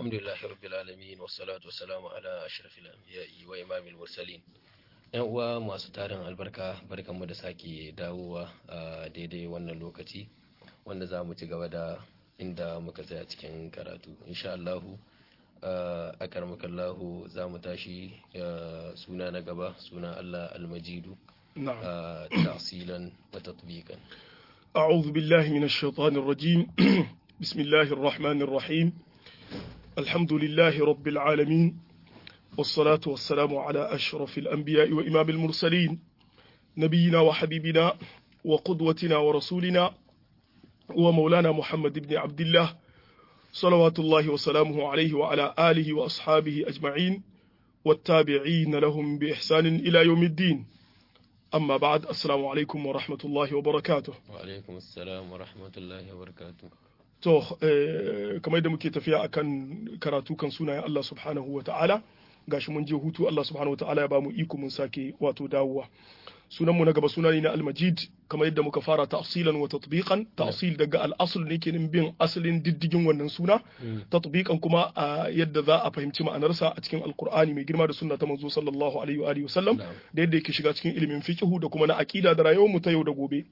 الحمد لله رب العالمين والصلاة والسلام على أشرف الأنبياء وإمام المرسلين ‘Yan uwa masu tarin albarka barkanmu da sake dawowa a daidai wannan lokaci wanda za mu ci gaba da inda muka tsaya cikin karatu. Insha Allahu a karmakallahu za mu tashi suna na gaba suna Allah almajidu نعم tasilan wa tatbiqan. أعوذ بالله من الشيطان الرجيم بسم الله الرحمن الرحيم الحمد لله رب العالمين والصلاة والسلام على أشرف الأنبياء وإمام المرسلين نبينا وحبيبنا وقدوتنا ورسولنا ومولانا محمد بن عبد الله صلوات الله وسلامه عليه وعلى آله وأصحابه أجمعين والتابعين لهم بإحسان إلى يوم الدين أما بعد السلام عليكم ورحمة الله وبركاته Wa alaikum assalam wa rahmatullahi wa barakatuh. To, eh, kamar da muke tafiya akan karatu kan sunayen Allah subhanahu wa ta'ala, gashi mun je hutu Allah subhanahu wa ta'ala ya bamu iko mun sake wato dawowa. Sunanmu na gaba suna ne na Al-Majid, kamar yadda muka fara ta'silan wa tatbiqan, ta'sil daga al-asl ne ke bin asalin diddigin wannan suna, tatbiqan kuma a yadda za a fahimci ma'anarsa a cikin Alkur'ani mai girma da sunna ta manzo sallallahu alaihi wa alihi wa sallam, Na'am. da yadda yake shiga cikin ilimin fiqhu da kuma na aqida da rayuwar mu ta yau da gobe.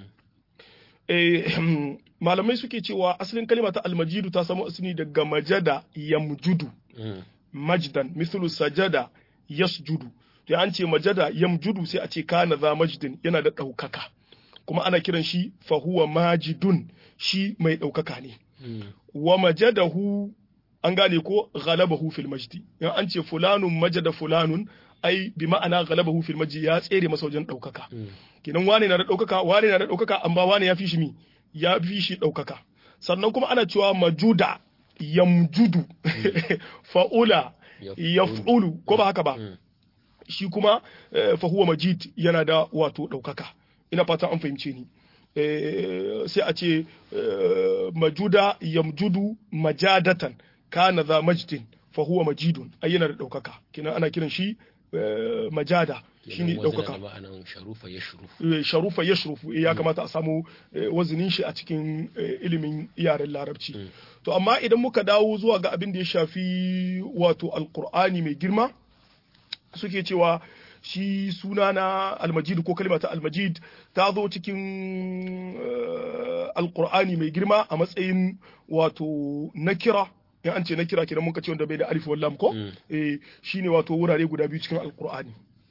eh, malamai suke cewa asalin kalima ta almajidu ta samu asali daga majada yamjudu majdan mislu sajada yasjudu to an ce majada yamjudu sai a ce kana za majdin yana da ɗaukaka kuma ana kiran shi fahuwa majidun shi mai ɗaukaka ne wa majadahu an gane ko ghalabahu fil majdi in an ce fulanun majada fulanun ai bi ma'ana ghalabahu fil majdi ya tsere masa wajen ɗaukaka kenan wane na da ɗaukaka wane na da ɗaukaka amma wane ya fi shi mi ya fi shi ɗaukaka sannan kuma ana cewa majuda yamjudu fa'ula yaf'ulu ko ba haka ba shi kuma eh, fahuwa majid yana da wato ɗaukaka ina fatan an fahimce ni Eh, sai a ce eh, majuda yamjudu majadatan kana za majdin fahuwa majidun ai yana da ɗaukaka kenan ana kiran shi eh, majada shine ɗaukaka ma'anan sharufa ya shuru. eh, sharufa ya shurufu eh, ya kamata a samu eh, wazinin shi a cikin eh, ilimin yaren larabci to amma idan muka dawo zuwa ga abin da ya shafi wato alkur'ani mai girma suke cewa shi suna na almajid ko kalma ta almajid ta zo cikin eh, alkur'ani mai girma a matsayin wato nakira in an ce nakira kenan muka ce wanda bai da alif wallam ko Mm. eh, shine wato wurare guda biyu cikin alkur'ani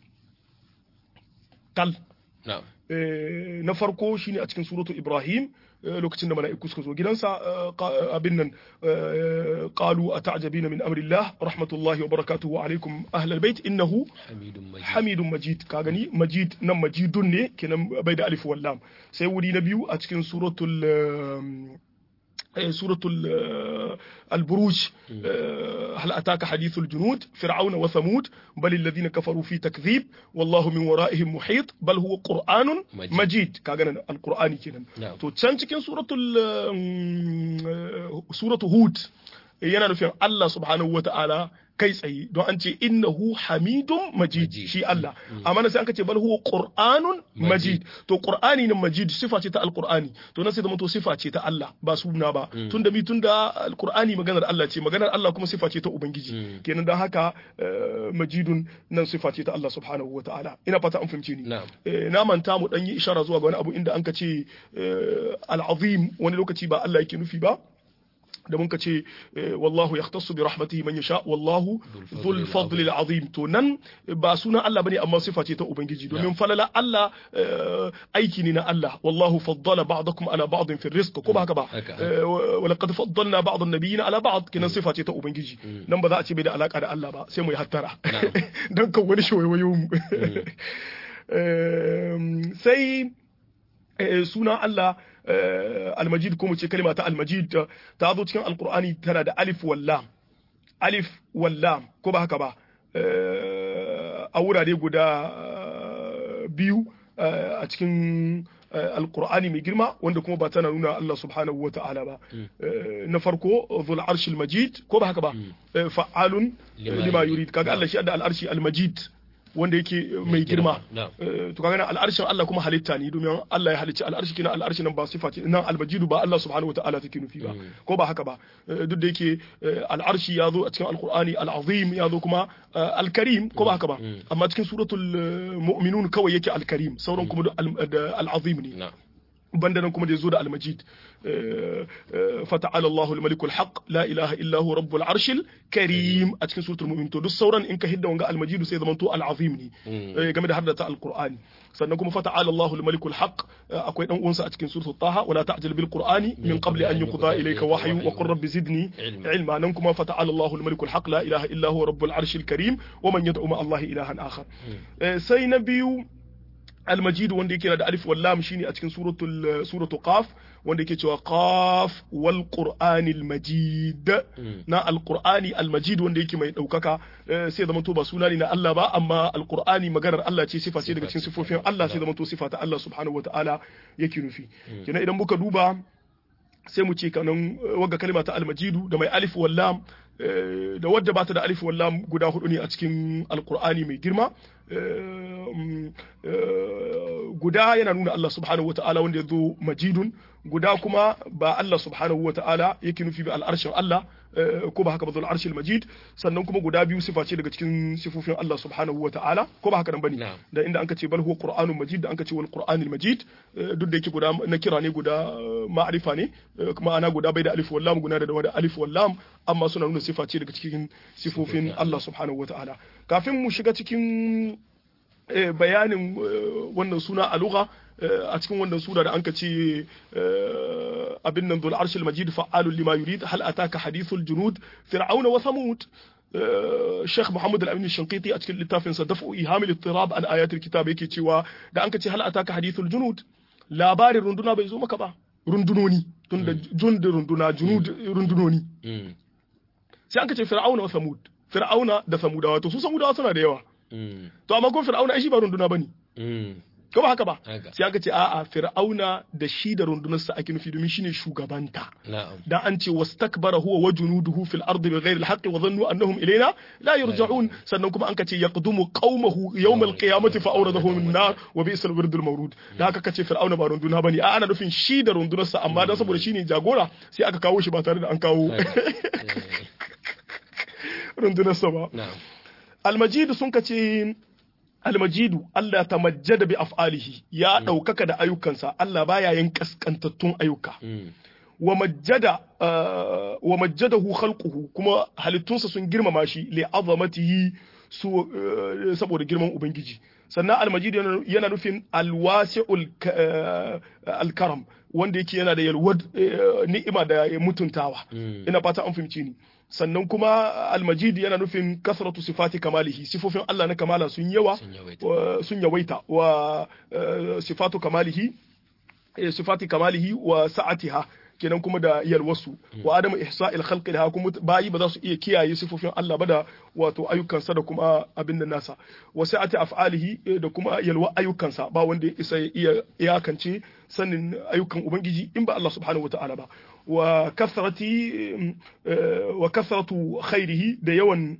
kal Na'am. Eh, na farko shine a cikin suratu Ibrahim eh, lokacin da mala'iku suka zo gidansa eh, qa- abin nan eh, qalu ata'jabina min amrillah rahmatullahi wa barakatuhu alaikum ahlal bait innahu Hamidun Majid. hamidun majid ka gani majid nan majidun ne kenan bai da alif wallam sai wuri na biyu a cikin suratul eh, eh, suratul eh, al-buruj eh, hal ataka hadithul junud fir'auna wa thamud bal alladhina kafaru fi takdhib wallahu min wara'ihim muhit bal huwa qur'anun Majid. majid kaga nan al-qur'ani kenan Na'am. to can cikin suratul eh, mm, eh, suratul hud eh, yana nufin Allah subhanahu wa ta'ala kai tsaye don an ce innahu hamidun majid Majid. shi Allah amma nan sai an ce bal huwa qur'anun Majid. majid to qur'ani ne majid sifa ce ta alqur'ani to nan sai zama to sifa ce ta Allah ba suna ba tunda mi tunda alqur'ani maganar Allah ce maganar Allah kuma sifa ce ta ubangiji kenan dan haka eh, majidun nan sifa ce ta Allah subhanahu wataala ina fata an fahimce ni Na'am. Eh, na manta mu dan yi ishara zuwa ga wani abu inda an ka ce eh, al-azim wani lokaci ba Allah yake nufi ba da mun ka ce eh, wallahu yahtassu bi rahmatihi man yasha wallahu dhul fadli azim to nan ba sunan Allah bane amma sifa ce ta ubangiji domin falala Allah eh, aiki ne na Allah wallahu faddala ba'dakum ala ba'din fi rizq ko ba haka ba Haka. Eh, wa wa laqad faddalna ba'd an-nabiyina ala ba'd kinan sifa ce ta ubangiji nan ba za a ce bai da alaka da Allah ba sai mu yi hattara Na'am. dan kan wani shawayoyi mu Em, sai eh, sunan Allah eh, almajid ko mu ce kalma ta almajid eh, ta zo cikin alkur'ani tana da alif wallam alif wallam ko ba haka ba Eh, a wurare guda eh, biyu eh, a cikin eh, alkur'ani mai girma wanda kuma ba tana nuna Allah subhanahu wa ta'ala ba Eh, na farko zul arshil majid ko ba haka ba Eh, fa'alun Lima lima yurid. yurid kaga Allah shi da al arshi al majid wanda yake mai girma na'am to kaga nan al'arshin Allah kuma halitta ne domin Allah ya halicci al'arshi kina al'arshi nan ba sifa ce nan almajidu ba Allah subhanahu wataala take nufi ba ko ba haka ba Eh, duk da yake eh, al'arshi ya zo a cikin alqur'ani al'azim ya zo kuma eh, al-karim ko ba haka ba amma cikin suratul eh, mu'minun kawai yake al-karim sauran kuma duk al- da al-azim ne na'am banda nan kuma da ya zo da almajid fata'ala Allahu al-malikul haq la ilaha illa hu rabbul arshil karim a cikin suratul mu'min to duk sauran in ka hidda wanga almajid sai zaman to al-azim ne eh, game da haddata al-qur'ani sannan kuma fata'ala Allahu al-malikul haq akwai dan uwansa a cikin suratul taha wala ta'jal bil qur'ani min qabli an yuqda ilayka wahyu wa qur rabbi zidni Ilma. ilma nan kuma fata'ala Allahu al-malikul haq la ilaha illa hu rabbul arshil karim wa man yad'u ma Allah ilahan akhar Eh, sai na biyu المجيد wanda yake da alif wal lam shine a cikin suratul suratul qaf wanda yake cewa qaf wal qur'anil majid na al qur'ani al majid wanda yake mai daukaka eh, sai zama to ba suna ne na Allah ba amma al qur'ani maganar Allah ce sifa ce daga cikin sifofin Allah sai zama to sifa ta Allah subhanahu wataala yake nufi kenan idan muka duba sai mu ce kanan eh, wagga kalma ta almajidu da mai alif wal lam eh, da wadda ba ta da alif wal lam guda hudu ne a cikin alqur'ani mai girma Eh, mm, eh, guda yana nuna Allah subhanahu wata'ala wanda ya zo majidun guda kuma ba Allah subhanahu wata'ala yake nufi ba al'arshin Allah eh, ko ba haka ba zul arshil majid sannan kuma guda biyu sifa ce daga cikin sifofin Allah subhanahu wata'ala ko ba haka nan bane Na'am. da inda anka ce bal huwa qur'anun majid da anka ce wal qur'anil majid eh, duk da yake guda na kira ne guda eh, ma'arifa ne eh, kuma ana guda bai da alif wal lam guda da da alif wal lam amma suna nuna sifa ce daga cikin sifofin Allah subhanahu wata'ala kafin mu shiga cikin eh, bayanin eh, wannan suna a lugha eh, a cikin wannan sura da anka ce eh, abin nan dhul arshil majid fa'alun lima yurid hal ataka hadithul junud fir'auna wa thamud eh, Sheikh Muhammad Al-Amin Shanqiti a cikin littafin sa daf'u ihamil ittirab an ayatul kitab yake cewa da anka ce hal ataka hadithul junud labarin runduna bai zo maka ba rundunoni tunda jund runduna junud rundunoni Mm. sai anka ce fir'auna wa thamud fir'auna da samudawa to su samudawa suna da yawa Mm. to amma kuma fir'auna ai shi ba runduna bane Mm. ko ba haka ba Haka. sai aka ce a'a fir'auna da shi da rundunarsa ake nufi domin shine shugabanta na'am dan an ce wastakbara huwa wa junuduhu fil ardi bighayri al-haqqi wa dhannu annahum ilayna la yurja'un sannan kuma an kace yaqdumu qaumahu yawm al-qiyamati fa awradahum an-nar wa bi'sal wirdul mawrud da haka kace fir'auna ba runduna bane a ana nufin shi da rundunarsa amma dan saboda shine jagora sai aka kawo shi ba tare da an kawo Haka. Eh, rundunarsa ba na'am almajidu sun kace almajidu Allah ta majjada bi af'alihi ya ɗaukaka da ayyukansa Allah baya yin kaskantattun ayyuka Mm. wa majjada uh, wa majjadahu khalquhu kuma halittunsa sun girmama shi li azamatihi su uh, saboda girman ubangiji sannan almajid yana, yana nufin alwasi'ul ka- uh, alkaram wanda yake yana da yalwar uh, ni'ima da mutuntawa Mm. ina fata an fahimci ni sannan kuma almajid yana nufin kasratu sifati kamalihi sifofin Allah na kamala sun yawa Sun yawaita. wa- sun yawaita wa uh, sifatu kamalihi eh, sifati kamalihi wa sa'atiha kenan kuma da yalwasu wa adamu ihsa'il khalqi laha kuma bayi ba za su iya kiyaye sifofin Allah ba da wato ayyukansa da kuma abin da nasa wa sa'ati af'alihi eh, da kuma yalwa ayyukansa ba wanda ya isa ya iya iyakance sanin ayyukan ubangiji in ba Allah subhanahu wata'ala ba wa kasrati eh, wa kasratu khairihi da yawan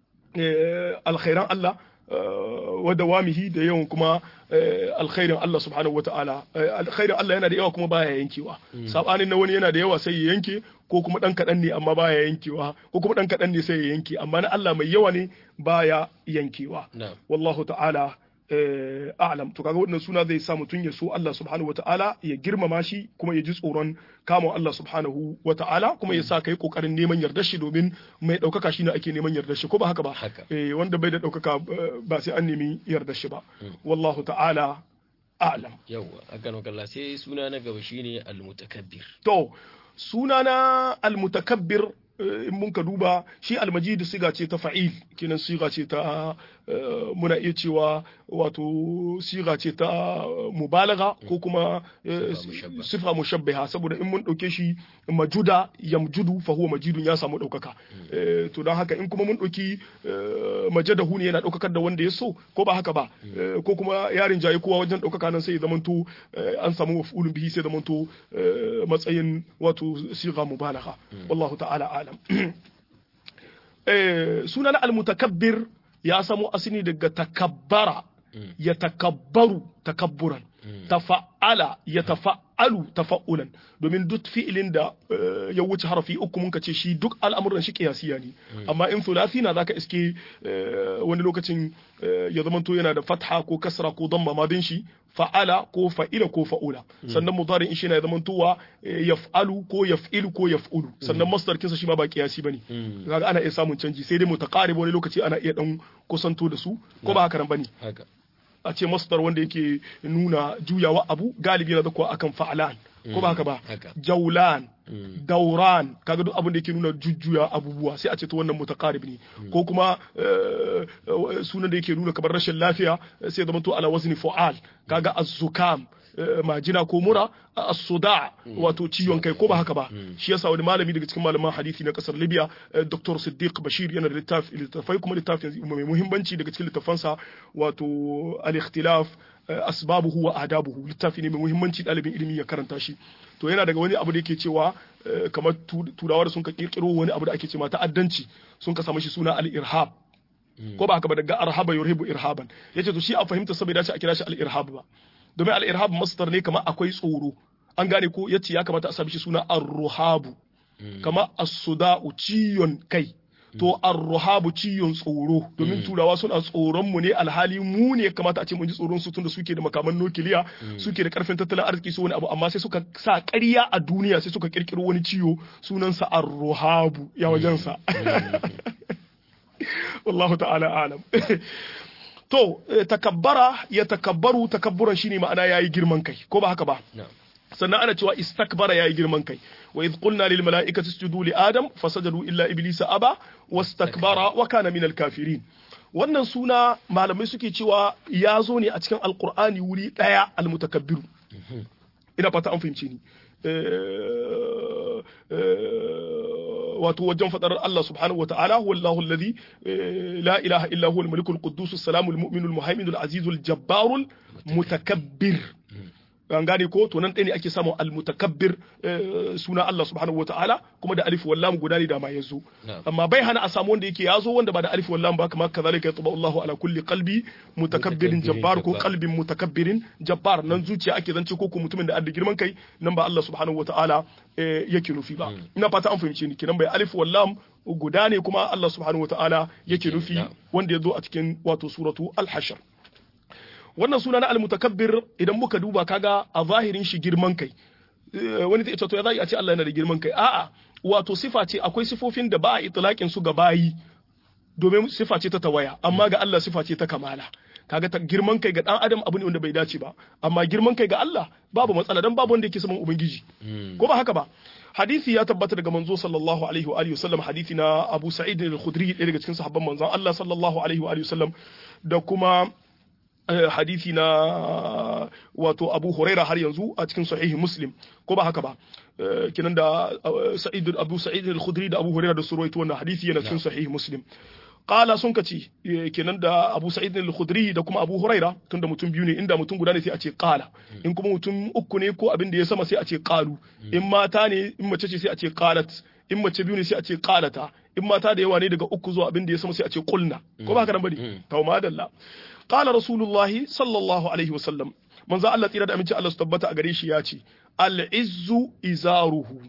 eh, alkhairan Allah eh, wa dawamihi da yawan kuma eh, alkhairin Allah subhanahu wa ta'ala Eh, alkhairin Allah yana da yawa kuma baya yankewa sabanin na wani yana da yawa sai ya yanke ko kuma dan kadan ne amma baya yankewa ko kuma dan kadan ne sai ya yanke amma na Allah mai yawa ne baya yankewa na'am wallahu ta'ala eh, a'lam to kaga wannan suna zai sa mutum ya so Allah subhanahu wa ta'ala ya girmama shi kuma ya ji tsoron kamun Allah subhanahu wa ta'ala kuma ya sa kai kokarin neman yardar shi domin mai daukaka shi ne ake neman yardar shi ko ba haka ba Haka. eh, wanda bai da daukaka eh, ba sai an nemi yardar shi ba wallahu ta'ala a'lam yawwa akan wakalla sai suna na gaba shine al-mutakabbir to sunana almutakabbir eh, in mun ka duba shi almajid siga ce ta fa'il kenan siga ce ta eh, muna iya cewa wato siga ce ta mubalaga ko kuma eh, Sifa mushabbaha. sifa mushabbaha saboda in mun dauke shi majuda yamjudu fa huwa majidun ya samu daukaka Eh, to don haka in kuma mun dauki eh, majadahu ne yana daukakar da wanda ya so ko ba haka ba Eh, ko kuma yarin jaye kowa wajen daukaka nan sai ya zamanto eh, an samu maf'ulun bihi sai ya zamanto eh, matsayin wato siga mubalagha wallahu ta'ala alam eh, sunan al-mutakabbir ya samo asini daga takabbara ya takabbaru takabburan tafa'ala ya tafa'alu tafa'ulan domin duk fi'ilin da ya wuce harafi uku mun ce shi duk al'amuran shi kiyasiya ne amma in thulathi na zaka iske wani lokacin ya zamanto yana da fatha ko kasra ko damma madin shi fa'ala ko fa'ila ko fa'ula sannan mudari shi na ya zamantowa yaf'alu ko yaf'ilu ko yaf'ulu sannan masdar kinsa shi ma ba kiyasi bane kaga ana iya samun canji sai dai mutaqarib wani lokaci ana iya dan kusanto da su ko ba haka nan bane haka a ce masdar wanda yake nuna juyawa abu galibi na zakuwa akan fa'alan ko ba haka ba jaulan dauran kaga duk abin da yake nuna jujjuya abubuwa sai a ce to wannan mutaqarib ne ko kuma sunan da yake nuna kamar rashin lafiya sai zama to ala wazni fu'al kaga az-zukam majina ko mura as-suda wato ciwon kai ko ba haka ba shi yasa wani malami daga cikin malaman hadisi na kasar Libya Dr. Siddiq Bashir yana da littafi littafai kuma littafin mai muhimmanci daga cikin littafansa wato al-ikhtilaf asbabuhu wa adabuhu littafi ne mai muhimmanci ɗalibin ilimi ya karanta shi to yana daga wani abu da yake cewa kamar turawa da sun ka kirkiro wani abu da ake cewa ta'addanci sun ka samu shi suna al-irhab ko ba haka ba daga arhaba yurhibu irhaban yace to shi a fahimta saboda ce a kira shi al-irhab ba domin al-irhab masdar ne kamar akwai tsoro an gane ko yace ya kamata a sami shi suna ar-ruhabu kamar as-suda'u ciyon kai to ar-ruhabu ciyon tsoro domin turawa suna tsoron mu ne alhali mu ne kamata a ce mun ji tsoron su tunda suke da makaman nukiliya suke da karfin tattalin arziki su wani abu amma sai suka sa ƙarya a duniya sai suka kirkiro wani ciwo sunansa ar-ruhabu ya wajensa wallahu ta'ala alam to takabbara ya takabbaru takabburan shine ma'ana yayi girman kai ko ba haka ba sannan ana cewa istakbara yayi girman kai wa idh qulna lil mala'ikati isjudu li adam fasajadu illa iblisa aba wastakbara wa kana minal kafirin wannan suna malamai suke cewa ya zo ne a cikin alqur'ani wuri daya almutakabbiru ina fata an fahimce ni wato wajen fadar Allah subhanahu wataala huwa Allahu alladhi la ilaha illa huwa al-malikul quddus as-salamul mu'minul muhaiminul azizul jabbarul mutakabbir an gane ko to nan ɗaya ne ake samun almutakabbir suna Allah subhanahu wataala kuma da alif wallam guda ne da ma yazo amma bai hana a samu wanda yake yazo wanda ba da alif wallam ba kamar kazalika yatba Allahu ala kulli qalbi mutakabbirin jabbar ko qalbin mutakabbirin jabbar nan zuciya ake zance ko ko mutumin da adda girman kai nan ba Allah subhanahu wataala yake nufi ba ina fata an fahimce ni kinan bai alif wallam guda ne kuma Allah subhanahu wataala yake nufi wanda ya zo a cikin wato suratu al-hashr wannan suna na almutakabbir idan muka duba kaga a zahirin shi girman kai wani zai to ya zai a ce Allah yana da girman kai a'a wato sifa ce akwai sifofin da ba a itlaqin su ga bayi domin sifa ce ta tawaya amma ga Allah sifa ce ta kamala kaga ta girman kai ga dan adam abu ne wanda bai dace ba amma girman kai ga Allah babu matsala dan babu wanda yake saman ubangiji ko ba haka ba hadisi ya tabbata daga manzo sallallahu alaihi wa alihi wasallam hadisi na Abu Sa'id al-Khudri ɗaya daga cikin sahabban manzon Allah sallallahu alaihi wa alihi wasallam da kuma hadisi na wato Abu Huraira har yanzu a cikin sahihi Muslim ko ba haka ba kinan da Sa'id Abu Sa'id al-Khudri da Abu Huraira da surwaito wannan hadisi yana cikin sahihi Muslim qala sun kace kenan da Abu Sa'id al-Khudri da kuma Abu Huraira tunda mutum biyu ne inda mutum guda ne sai a ce qala in kuma mutum uku ne ko abin da ya sama sai a ce qalu in mata ne in mace ce sai a ce qalat in mace biyu ne sai a ce qalata in mata da yawa ne daga uku zuwa abin da ya sama sai a ce qulna ko ba haka nan bane tawma dalla qala rasulullahi sallallahu alaihi wasallam manzo Allah tsira da aminci Allah su tabbata a gare shi ya ce al-izzu izaruhu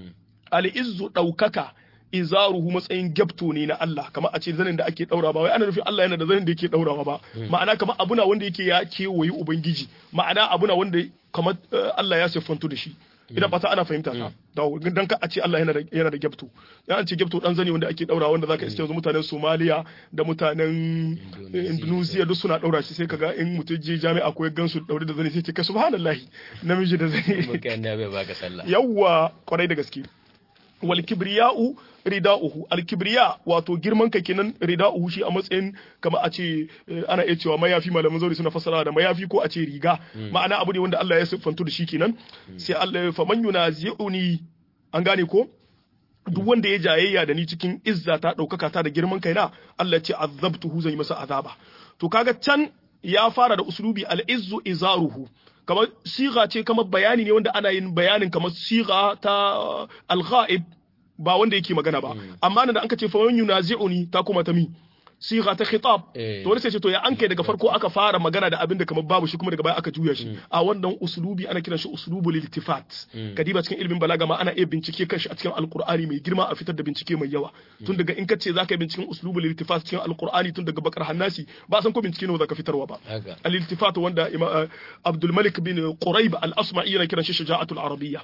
al-izzu daukaka izaruhu matsayin gyabto ne na Allah kamar a ce zanin da ake daura ba wai ana nufin Allah yana da zanin da yake daurawa ba ma'ana kamar abuna wanda yake ya kewayi ubangiji ma'ana abuna wanda kamar Allah ya siffantu da shi ina fata ana fahimta ta da dan ka a ce Allah yana da yana da gyabto ya an ce gyabto dan zani wanda ake daura wanda zaka iske yanzu mutanen Somalia da mutanen Indonesia duk suna daura shi sai kaga in mutum je jami'a ko ya gansu daure da zani sai ce kai subhanallahi namiji da zani yawwa kwarai da gaske wal kibriya'u rida'uhu al kibriya wato girman ka kenan rida'uhu shi a matsayin kamar a ce ana iya cewa mayafi malaman zauri suna fassara da mayafi ko a ce riga ma'ana abu ne wanda Allah ya siffantu da shi kenan sai Allah ya faman yunazi'uni an gane ko duk wanda ya jayayya da ni cikin izza ta ɗaukaka ta da girman kaina Allah ce azabtuhu zan yi masa azaba to kaga can ya fara da uslubi al-izzu izaruhu kamar siga ce kamar bayani ne wanda ana yin bayanin kamar siga ta al-ghaib ba wanda yake magana ba amma nan da anka ce fa yunazi'uni ta kuma ta mi siga ta khitab to wani sai ce to ya an kai daga farko aka fara magana da abin da kamar babu shi kuma daga baya aka juya shi a wannan uslubi ana kiran shi uslubul iltifat kadiba cikin ilimin balaga ma ana iya bincike kan shi a cikin alqur'ani mai girma a fitar da bincike mai yawa tun daga in kace zaka yi binciken uslubul iltifat cikin alqur'ani tun daga bakar hannasi ba san ko bincike ne zaka fitarwa ba al iltifat wanda Abdul Malik bin Quraib al asma'i yana kiran shi shaja'atul arabiyya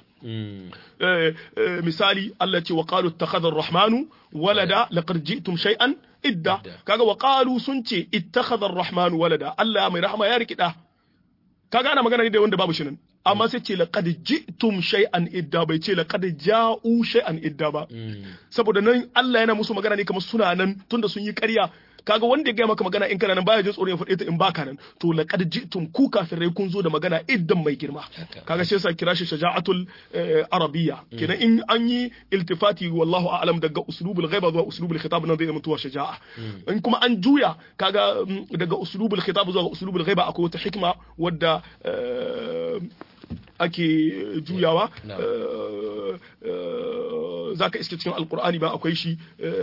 misali Allah ce wa qalu ittakhadha ar-rahmanu walada laqad ji'tum shay'an idda kaga wa qalu sun ce ittakhadha ar-rahman walada Allah mai rahama ya rikida kaga ana magana ne da wanda babu shi nan amma sai ce laqad ji'tum shay'an idda bai ce laqad ja'u shay'an idda ba saboda nan Allah yana musu magana ne kamar suna nan tunda sun yi ƙarya kaga wanda ya gaya maka magana in kana nan baya jin tsoron ya faɗe ta in baka nan to laqad ji'tum ku kafirai kun zo da magana iddan mai girma kaga sai sa kira shi shaja'atul arabiyya kenan in an yi iltifati wallahu a'lam daga uslubul ghaiba zuwa uslubul khitab nan zai zama tuwa shaja'a in kuma an juya kaga daga uslubul khitab zuwa uslubul ghaiba akwai wata hikma wadda ake juyawa za ka iske cikin alkur'ani ba akwai shi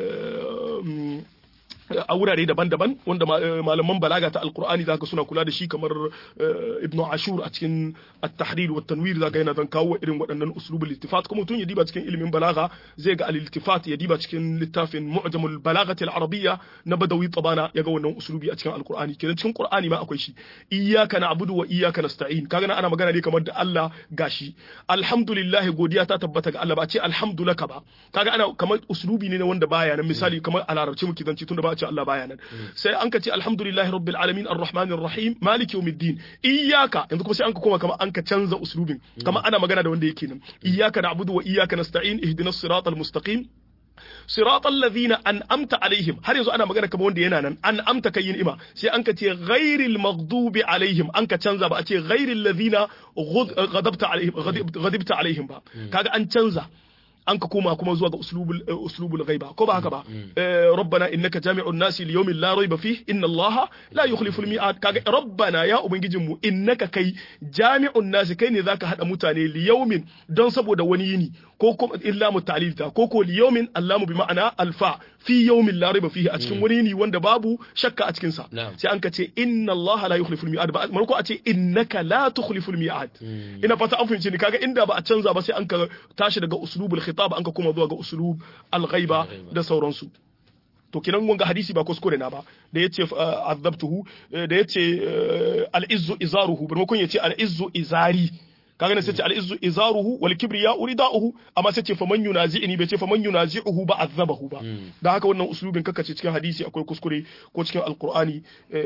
a wurare daban-daban wanda malaman balaga ta alkur'ani zaka suna kula da shi kamar ibn ashur a cikin at-tahrir wa tanwir zaka yana zan kawo irin waɗannan uslubul iltifat kuma mutum ya diba cikin ilimin balaga zai ga al-iltifat ya diba cikin littafin mu'jamul balagati al-arabiyya na badawi tabana ya ga wannan uslubi a cikin alkur'ani kenan cikin qur'ani ma akwai shi iyyaka na'budu wa iyyaka nasta'in kaga nan ana magana ne kamar da Allah gashi alhamdulillah godiya ta tabbata ga Allah ba ce alhamdulaka ba kaga ana kamar uslubi ne na wanda baya nan misali kamar a larabci muke zance tunda ba a ce Allah baya nan sai an ka ce alhamdulillahi rabbil alamin arrahmanir rahim maliki yawmiddin iyyaka yanzu kuma sai an ka koma kamar an ka canza uslubin kamar ana magana da wanda yake nan iyyaka na'budu wa iyyaka nasta'in ihdinas siratal mustaqim صراط الذين أنعمت عليهم har yanzu ana magana kamar wanda yana nan an'amta kai yin ima sai an ka ce ghairil maghdubi alaihim an ka canza ba a ce ghairil ladhina ghadabta alaihim ghadibta alaihim ba kaga an canza an ka koma kuma zuwa ga uslubul uslubul ghaiba ko ba haka ba rabbana innaka jami'un nasi li yawmin la rayba fih inna allaha la yukhlifu al mi'ad kaga rabbana ya ubangijin mu innaka kai jami'un nasi kai ne zaka hada mutane li yawmin don saboda wani yini ko kuma illa mutalilta ko ko li yawmin allamu bi ma'ana alfa fi yawmin la rayba fihi a cikin wani yini wanda babu shakka a cikin sa sai an ka ce inna allaha la yukhlifu al mi'ad ba marko a ce innaka la tukhlifu al mi'ad ina fata an fahimci ni kaga inda ba a canza ba sai an ka tashi daga uslubul khitab an ka kuma zuwa ga usulub al-ghaiba da sauransu to kinan wanga hadisi ba kuskure na ba da yace azabtuhu da yace al-izzu izaruhu bar makon yace al-izzu izari kaga ne sai ce al-izzu izaruhu wal kibriya uridauhu amma sai ce faman yunazi'ni bai ce faman yunazi'uhu ba azabahu ba da haka wannan usulubin kaka ce cikin hadisi akwai kuskure ko cikin alqur'ani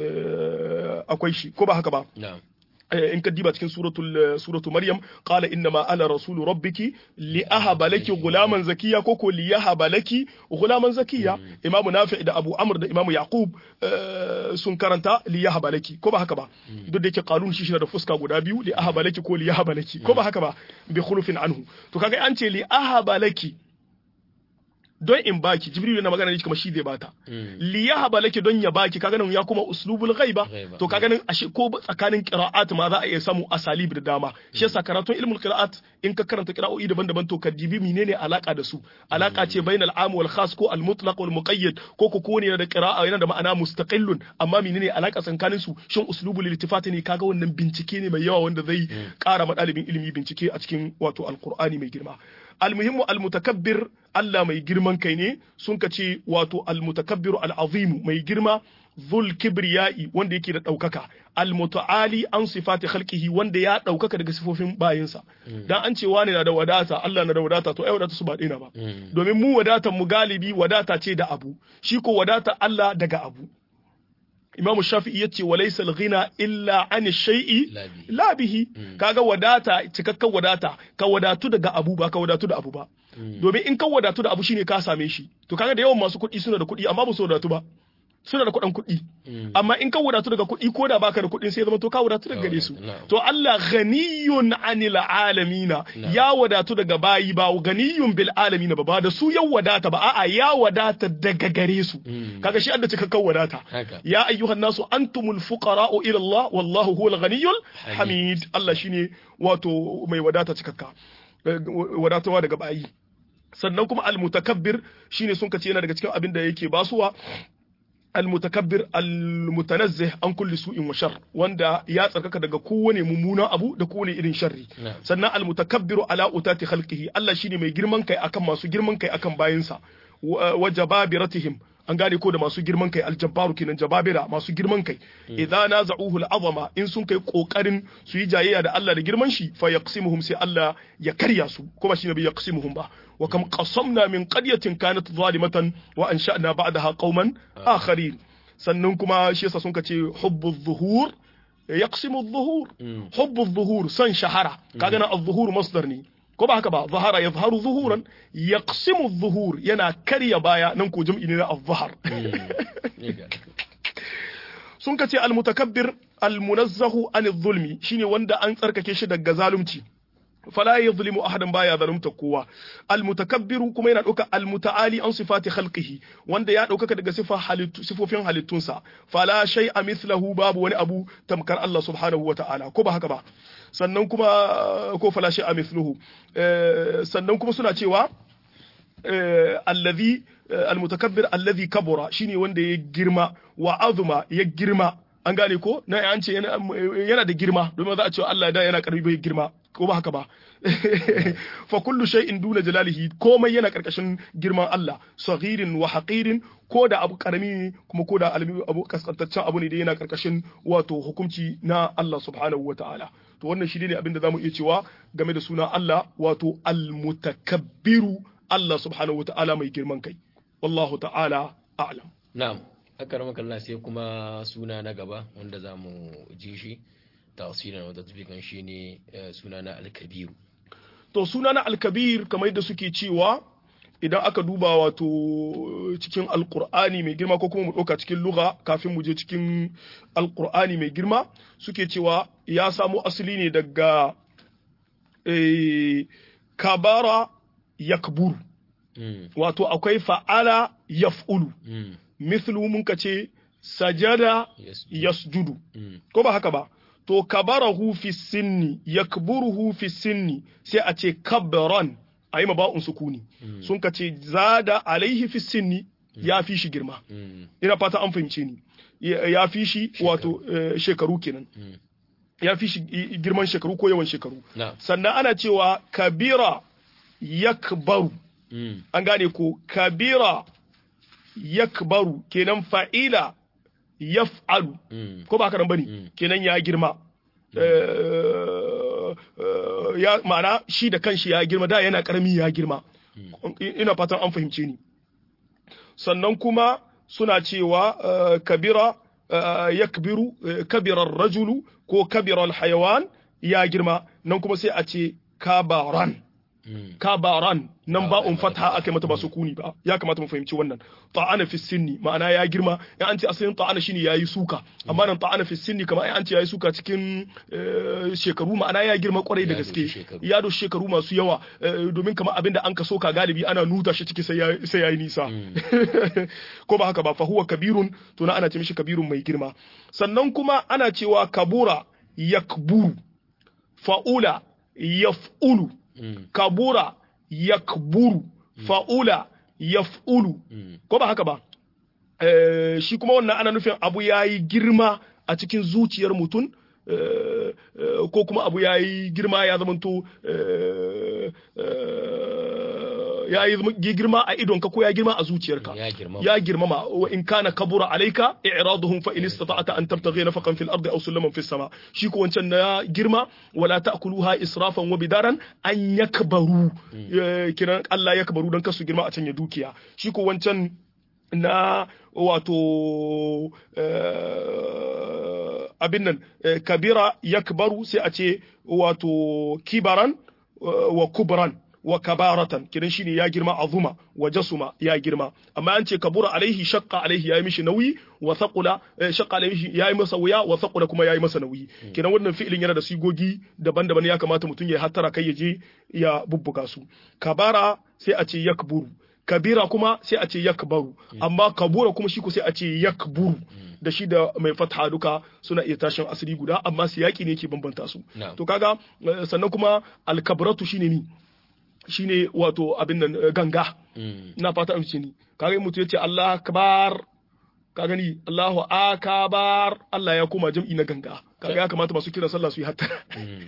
akwai shi ko ba haka ba in ka diba cikin suratul suratu maryam qala inna ma ana rasulu rabbiki li ahaba laki gulaman zakiya ko ko li yahaba laki gulaman zakiya imamu nafi da abu amr da imamu yaqub sun karanta li yahaba laki ko ba haka ba duk da yake qanun shi da fuska guda biyu li ahaba laki ko li yahaba laki ko ba haka ba bi khulufin anhu to kaga an ce li ahaba laki don in baki jibril na magana ne kamar shi zai bata li yahaba laki don ya baki kaga nan ya kuma uslubul ghaiba to kaga nan ashe ko tsakanin qira'at ma za a iya samu asalib da dama shi yasa karatun ilmul qira'at in ka karanta qira'o'i daban-daban to ka dibi menene alaka da su alaka ce bainal am wal khas ko al mutlaq wal muqayyad ko ko kowane da qira'a yana da ma'ana mustaqillun amma menene alaka tsakanin su shin uslubul iltifat ne kaga wannan bincike ne mai yawa wanda zai kara ma dalibin ilimi bincike a cikin wato alqur'ani mai girma almuhimmu almutakabbir Allah mai girman kai ne sun ka ce wato almutakabbiru al'azimu mai girma zul kibriyai wanda yake da ɗaukaka almutaali an sifati khalqihi wanda ya ɗaukaka daga sifofin bayinsa dan an ce wani na da wadata Allah na da wadata to ai wadata su ba ɗina ba domin mu wadatan mu galibi wadata ce da abu shi ko wadata Allah daga abu Imam Shafi'i yace walaysa al-ghina illa an shay'i la bihi kaga wadata cikakken wadata ka wadatu daga abu ba ka wadatu da abu ba domin in ka wadatu da abu shine ka same shi to kaga da yawan masu kuɗi suna da kuɗi amma ba su wadatu ba suna da kuɗin kuɗi amma in ka wadatu daga kuɗi ko da baka da kuɗin sai zama to ka wadatu daga gare su to Allah ghaniyun anil alamina ya wadatu daga bayi ba ghaniyun bil alamina ba ba da su ya wadata ba a'a ya wadata daga gare su kaga shi adda cikakken wadata ya ayyuhan nasu antumul fuqara'u ila Allah wallahu huwal ghaniyyul hamid Allah shine wato mai wadata cikakka wadatawa daga bayi sannan kuma al mutakabbir shine sun kace yana daga cikin abin da yake basuwa المتكبر المتنزه عن كل سوء وشر wanda ya tsarkaka daga kowane mummunan abu da kowane irin sharri sannan almutakabbiru ala utati khalqihi Allah shine mai girman kai akan masu girman kai akan bayinsa wa jababiratihim an gane ko da masu girman kai aljabbaru kenan jababira masu girman kai idza naza'uhu al'azama in sun kai kokarin su yi jayayya da Allah da girman shi fa yaqsimuhum sai Allah ya karya su kuma shi ne bai yaqsimuhum ba wa kam qasamna min qaryatin kanat zalimatan wa ansha'na ba'daha qauman akharin sannan kuma shi yasa sun kace hubbu zuhur yaqsimu adh-dhuhur hubbu adh-dhuhur san shahara kaga na adh-dhuhur masdar ne ko ba haka ba zahara ya zaharu zuhuran ya zuhur yana karya baya nan ko jam'i ne na azhar sun ka ce almutakabbir almunazzahu an zulmi shine wanda an tsarkake shi daga zalunci fala yadhlimu ahadan baya zalunta kowa almutakabbiru kuma yana dauka almutaali an sifati khalqihi wanda ya dauka daga sifa halittu sifofin halittunsa fala shay'a mithlahu babu wani abu tamkar Allah subhanahu wataala ko ba haka ba sannan kuma ko fala shay'a mithluhu sannan kuma suna cewa allazi almutakabbir allazi kabura shine wanda ya girma wa azuma ya girma an gane ko na an ce yana da girma domin za a ce Allah da yana karbi bai girma ko ba haka ba fa kullu shay'in duna jalalihi komai yana karkashin girman Allah saghirin wa haqirin ko da abu karami kuma ko da abu kaskantaccen abu ne da yana karkashin wato hukunci na Allah subhanahu wa ta'ala to wannan shi ne abin da zamu iya cewa game da suna Allah wato al-mutakabbiru Allah subhanahu wa ta'ala mai girman kai wallahu ta'ala a'lam na'am haka Allah sai kuma suna na gaba wanda zamu ji shi tafsirin wanda tafikan shi ne suna na al-kabiru to suna na al-kabir kamar yadda suke cewa idan aka duba wato cikin alkur'ani mai girma ko kuma mu ɗauka cikin lugha kafin mu je cikin alkur'ani mai girma suke cewa ya samo asali ne daga kabara yakburu wato akwai fa'ala yaf'ulu mithlu mun ka ce sajada yasjudu ko ba haka ba to kabarahu fi sinni yakburuhu fi sinni sai a ce kabran a yi maba'un sukuni sun ka ce zada alaihi fi sinni ya fi shi girma ina fata an fahimce ni ya fi shi wato shekaru kenan ya fi shi girman shekaru ko yawan shekaru sannan ana cewa kabira yakbaru an gane ko kabira yakbaru kenan fa'ila yaf'alu ko ba haka nan bane kenan ya girma ya ma'ana shi da kanshi ya girma da yana karami ya girma ina fatan an fahimce ni sannan kuma suna cewa kabira yakbiru kabirar rajulu ko kabirar hayawan ya girma nan kuma sai a ce kabaran kabaran nan ba un fatha aka mata ba sukuni ba ya kamata mu fahimci wannan ta'ana fi sinni ma'ana ya girma in an ce asalin ta'ana shine yayi suka amma nan ta'ana fi sinni kamar an ce yayi suka cikin shekaru ma'ana ya girma kwarai da gaske ya do shekaru masu yawa domin kamar abinda an ka soka galibi ana nuta shi ciki sai yayi nisa ko ba haka ba fa huwa kabirun to na ana ce mishi kabirun mai girma sannan kuma ana cewa kabura yakburu fa'ula yaf'ulu kabura yakburu fa'ula yaf'ulu ko ba haka ba shi kuma wannan ana nufin abu yayi girma a cikin zuciyar mutum ko kuma abu yayi girma ya zamanto ya yi girma a idonka ko ya girma a zuciyarka ya girmama wa in kana kabura alaika i'raduhum fa in istata'ta an tabtaghi nafaqan fil ardi aw sulaman fis sama shi ko wancan na girma wala ta'kuluha israfan wa bidaran an yakbaru kiran Allah yakbaru dan kasu girma a can ya dukiya shi ko wancan na wato abin nan kabira yakbaru sai a ce wato kibaran wa kubran wa kabaratan kidan shine ya girma azuma wa jasuma ya girma amma an ce kabura alaihi shaqqa alaihi yayi mishi nauyi wa thaqula shaqqa alaihi yayi masa wuya wa thaqula kuma yayi masa nauyi kidan wannan fi'ilin yana da sigogi daban-daban ya kamata mutum ya hattara kai ya je ya bubbuga su kabara sai a ce yakburu kabira kuma sai a ce yakbaru amma kabura kuma shi ko sai a ce yakburu da shi da mai fatha duka suna iya tashin asiri guda amma siyaki ne ke bambanta su to kaga sannan kuma alkabratu shine ni shine wato abin nan ganga ina fata amince ni kaga mutum yace Allah akbar ka gani Allahu akabar Allah ya koma jam'i na ganga kaga ya kamata masu kiran sallah su yi hatta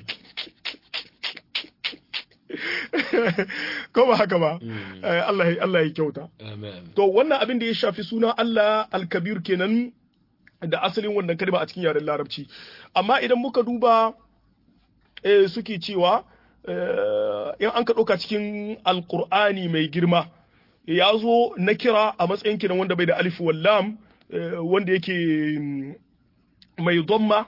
ko ba haka ba Allah Allah ya kyauta to wannan abin da ya shafi suna Allah al-kabir kenan da asalin wannan kalma a cikin yaren larabci amma idan muka duba suke cewa in an ka ɗauka cikin alkur'ani mai girma ya zo na kira a matsayin kiran wanda bai da alif wallam wanda yake mai domma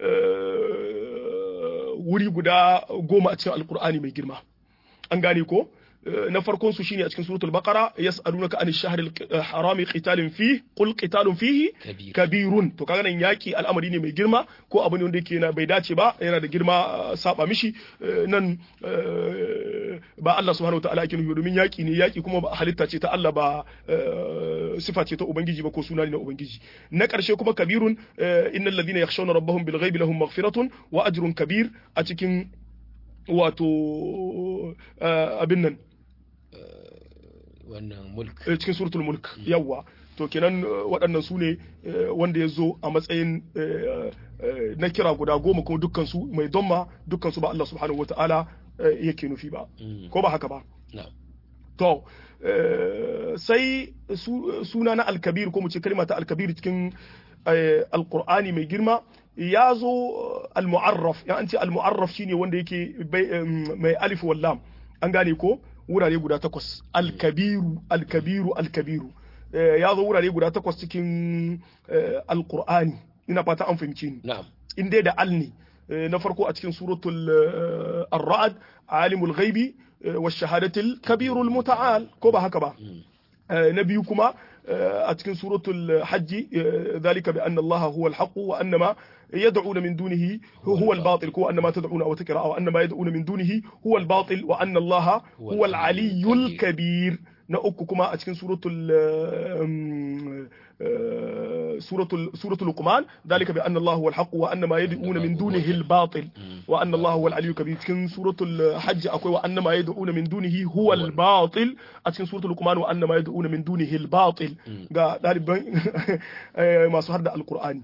wuri guda goma a cikin alkur'ani mai girma an gane ko na farkon su shine a cikin suratul baqara yas'alunaka an ash-shahr al-harami qitalin fi qul qitalun fihi kabirun to kaga nan yaki al'amari ne mai girma ko abu ne wanda yake na bai dace ba yana da girma saba mishi nan ba Allah subhanahu wataala yake nufi domin yaki ne yaki kuma ba halitta ce ta Allah ba sifa ce ta ubangiji ba ko suna ne na ubangiji na karshe kuma kabirun innal ladina yakhshawna rabbahum bil ghaibi lahum maghfiratun wa ajrun kabir a cikin wato abin nan wannan mulk cikin suratul mulk yawa to kenan waɗannan su ne wanda ya zo a matsayin na kira guda goma kuma dukkan su mai domma dukkan su ba Allah subhanahu wata'ala yake nufi ba ko ba haka ba to sai suna na alkabir ko mu ce kalma ta alkabir cikin alqur'ani mai girma ya zo al-mu'arraf ya an ce al-mu'arraf shine wanda yake mai alif wallam an gane ko wurare guda takwas alkabiru alkabiru alkabiru ya zo wurare guda takwas cikin alkur'ani ina fata an fahimci ni in dai da al ne na farko a cikin suratul ar-ra'd alimul ghaibi wa shahadatil kabirul muta'al ko ba haka ba na biyu kuma a cikin suratul hajji zalika bi anna allaha huwa al-haqq wa annama يدعون من دونه هو الباطل هو أن ما تدعون أو تكرا أو أن ما يدعون من دونه هو الباطل وأن الله هو العلي الكبير نأككما أتكن سورة سورة سورة لقمان ذلك بأن الله هو الحق وأن ما يدعون من دونه الباطل وأن الله هو العلي الكبير أتكن سورة الحج أقوى وأن ما يدعون من دونه هو الباطل أتكن سورة لقمان وأن ما يدعون من دونه الباطل ما سهر القرآن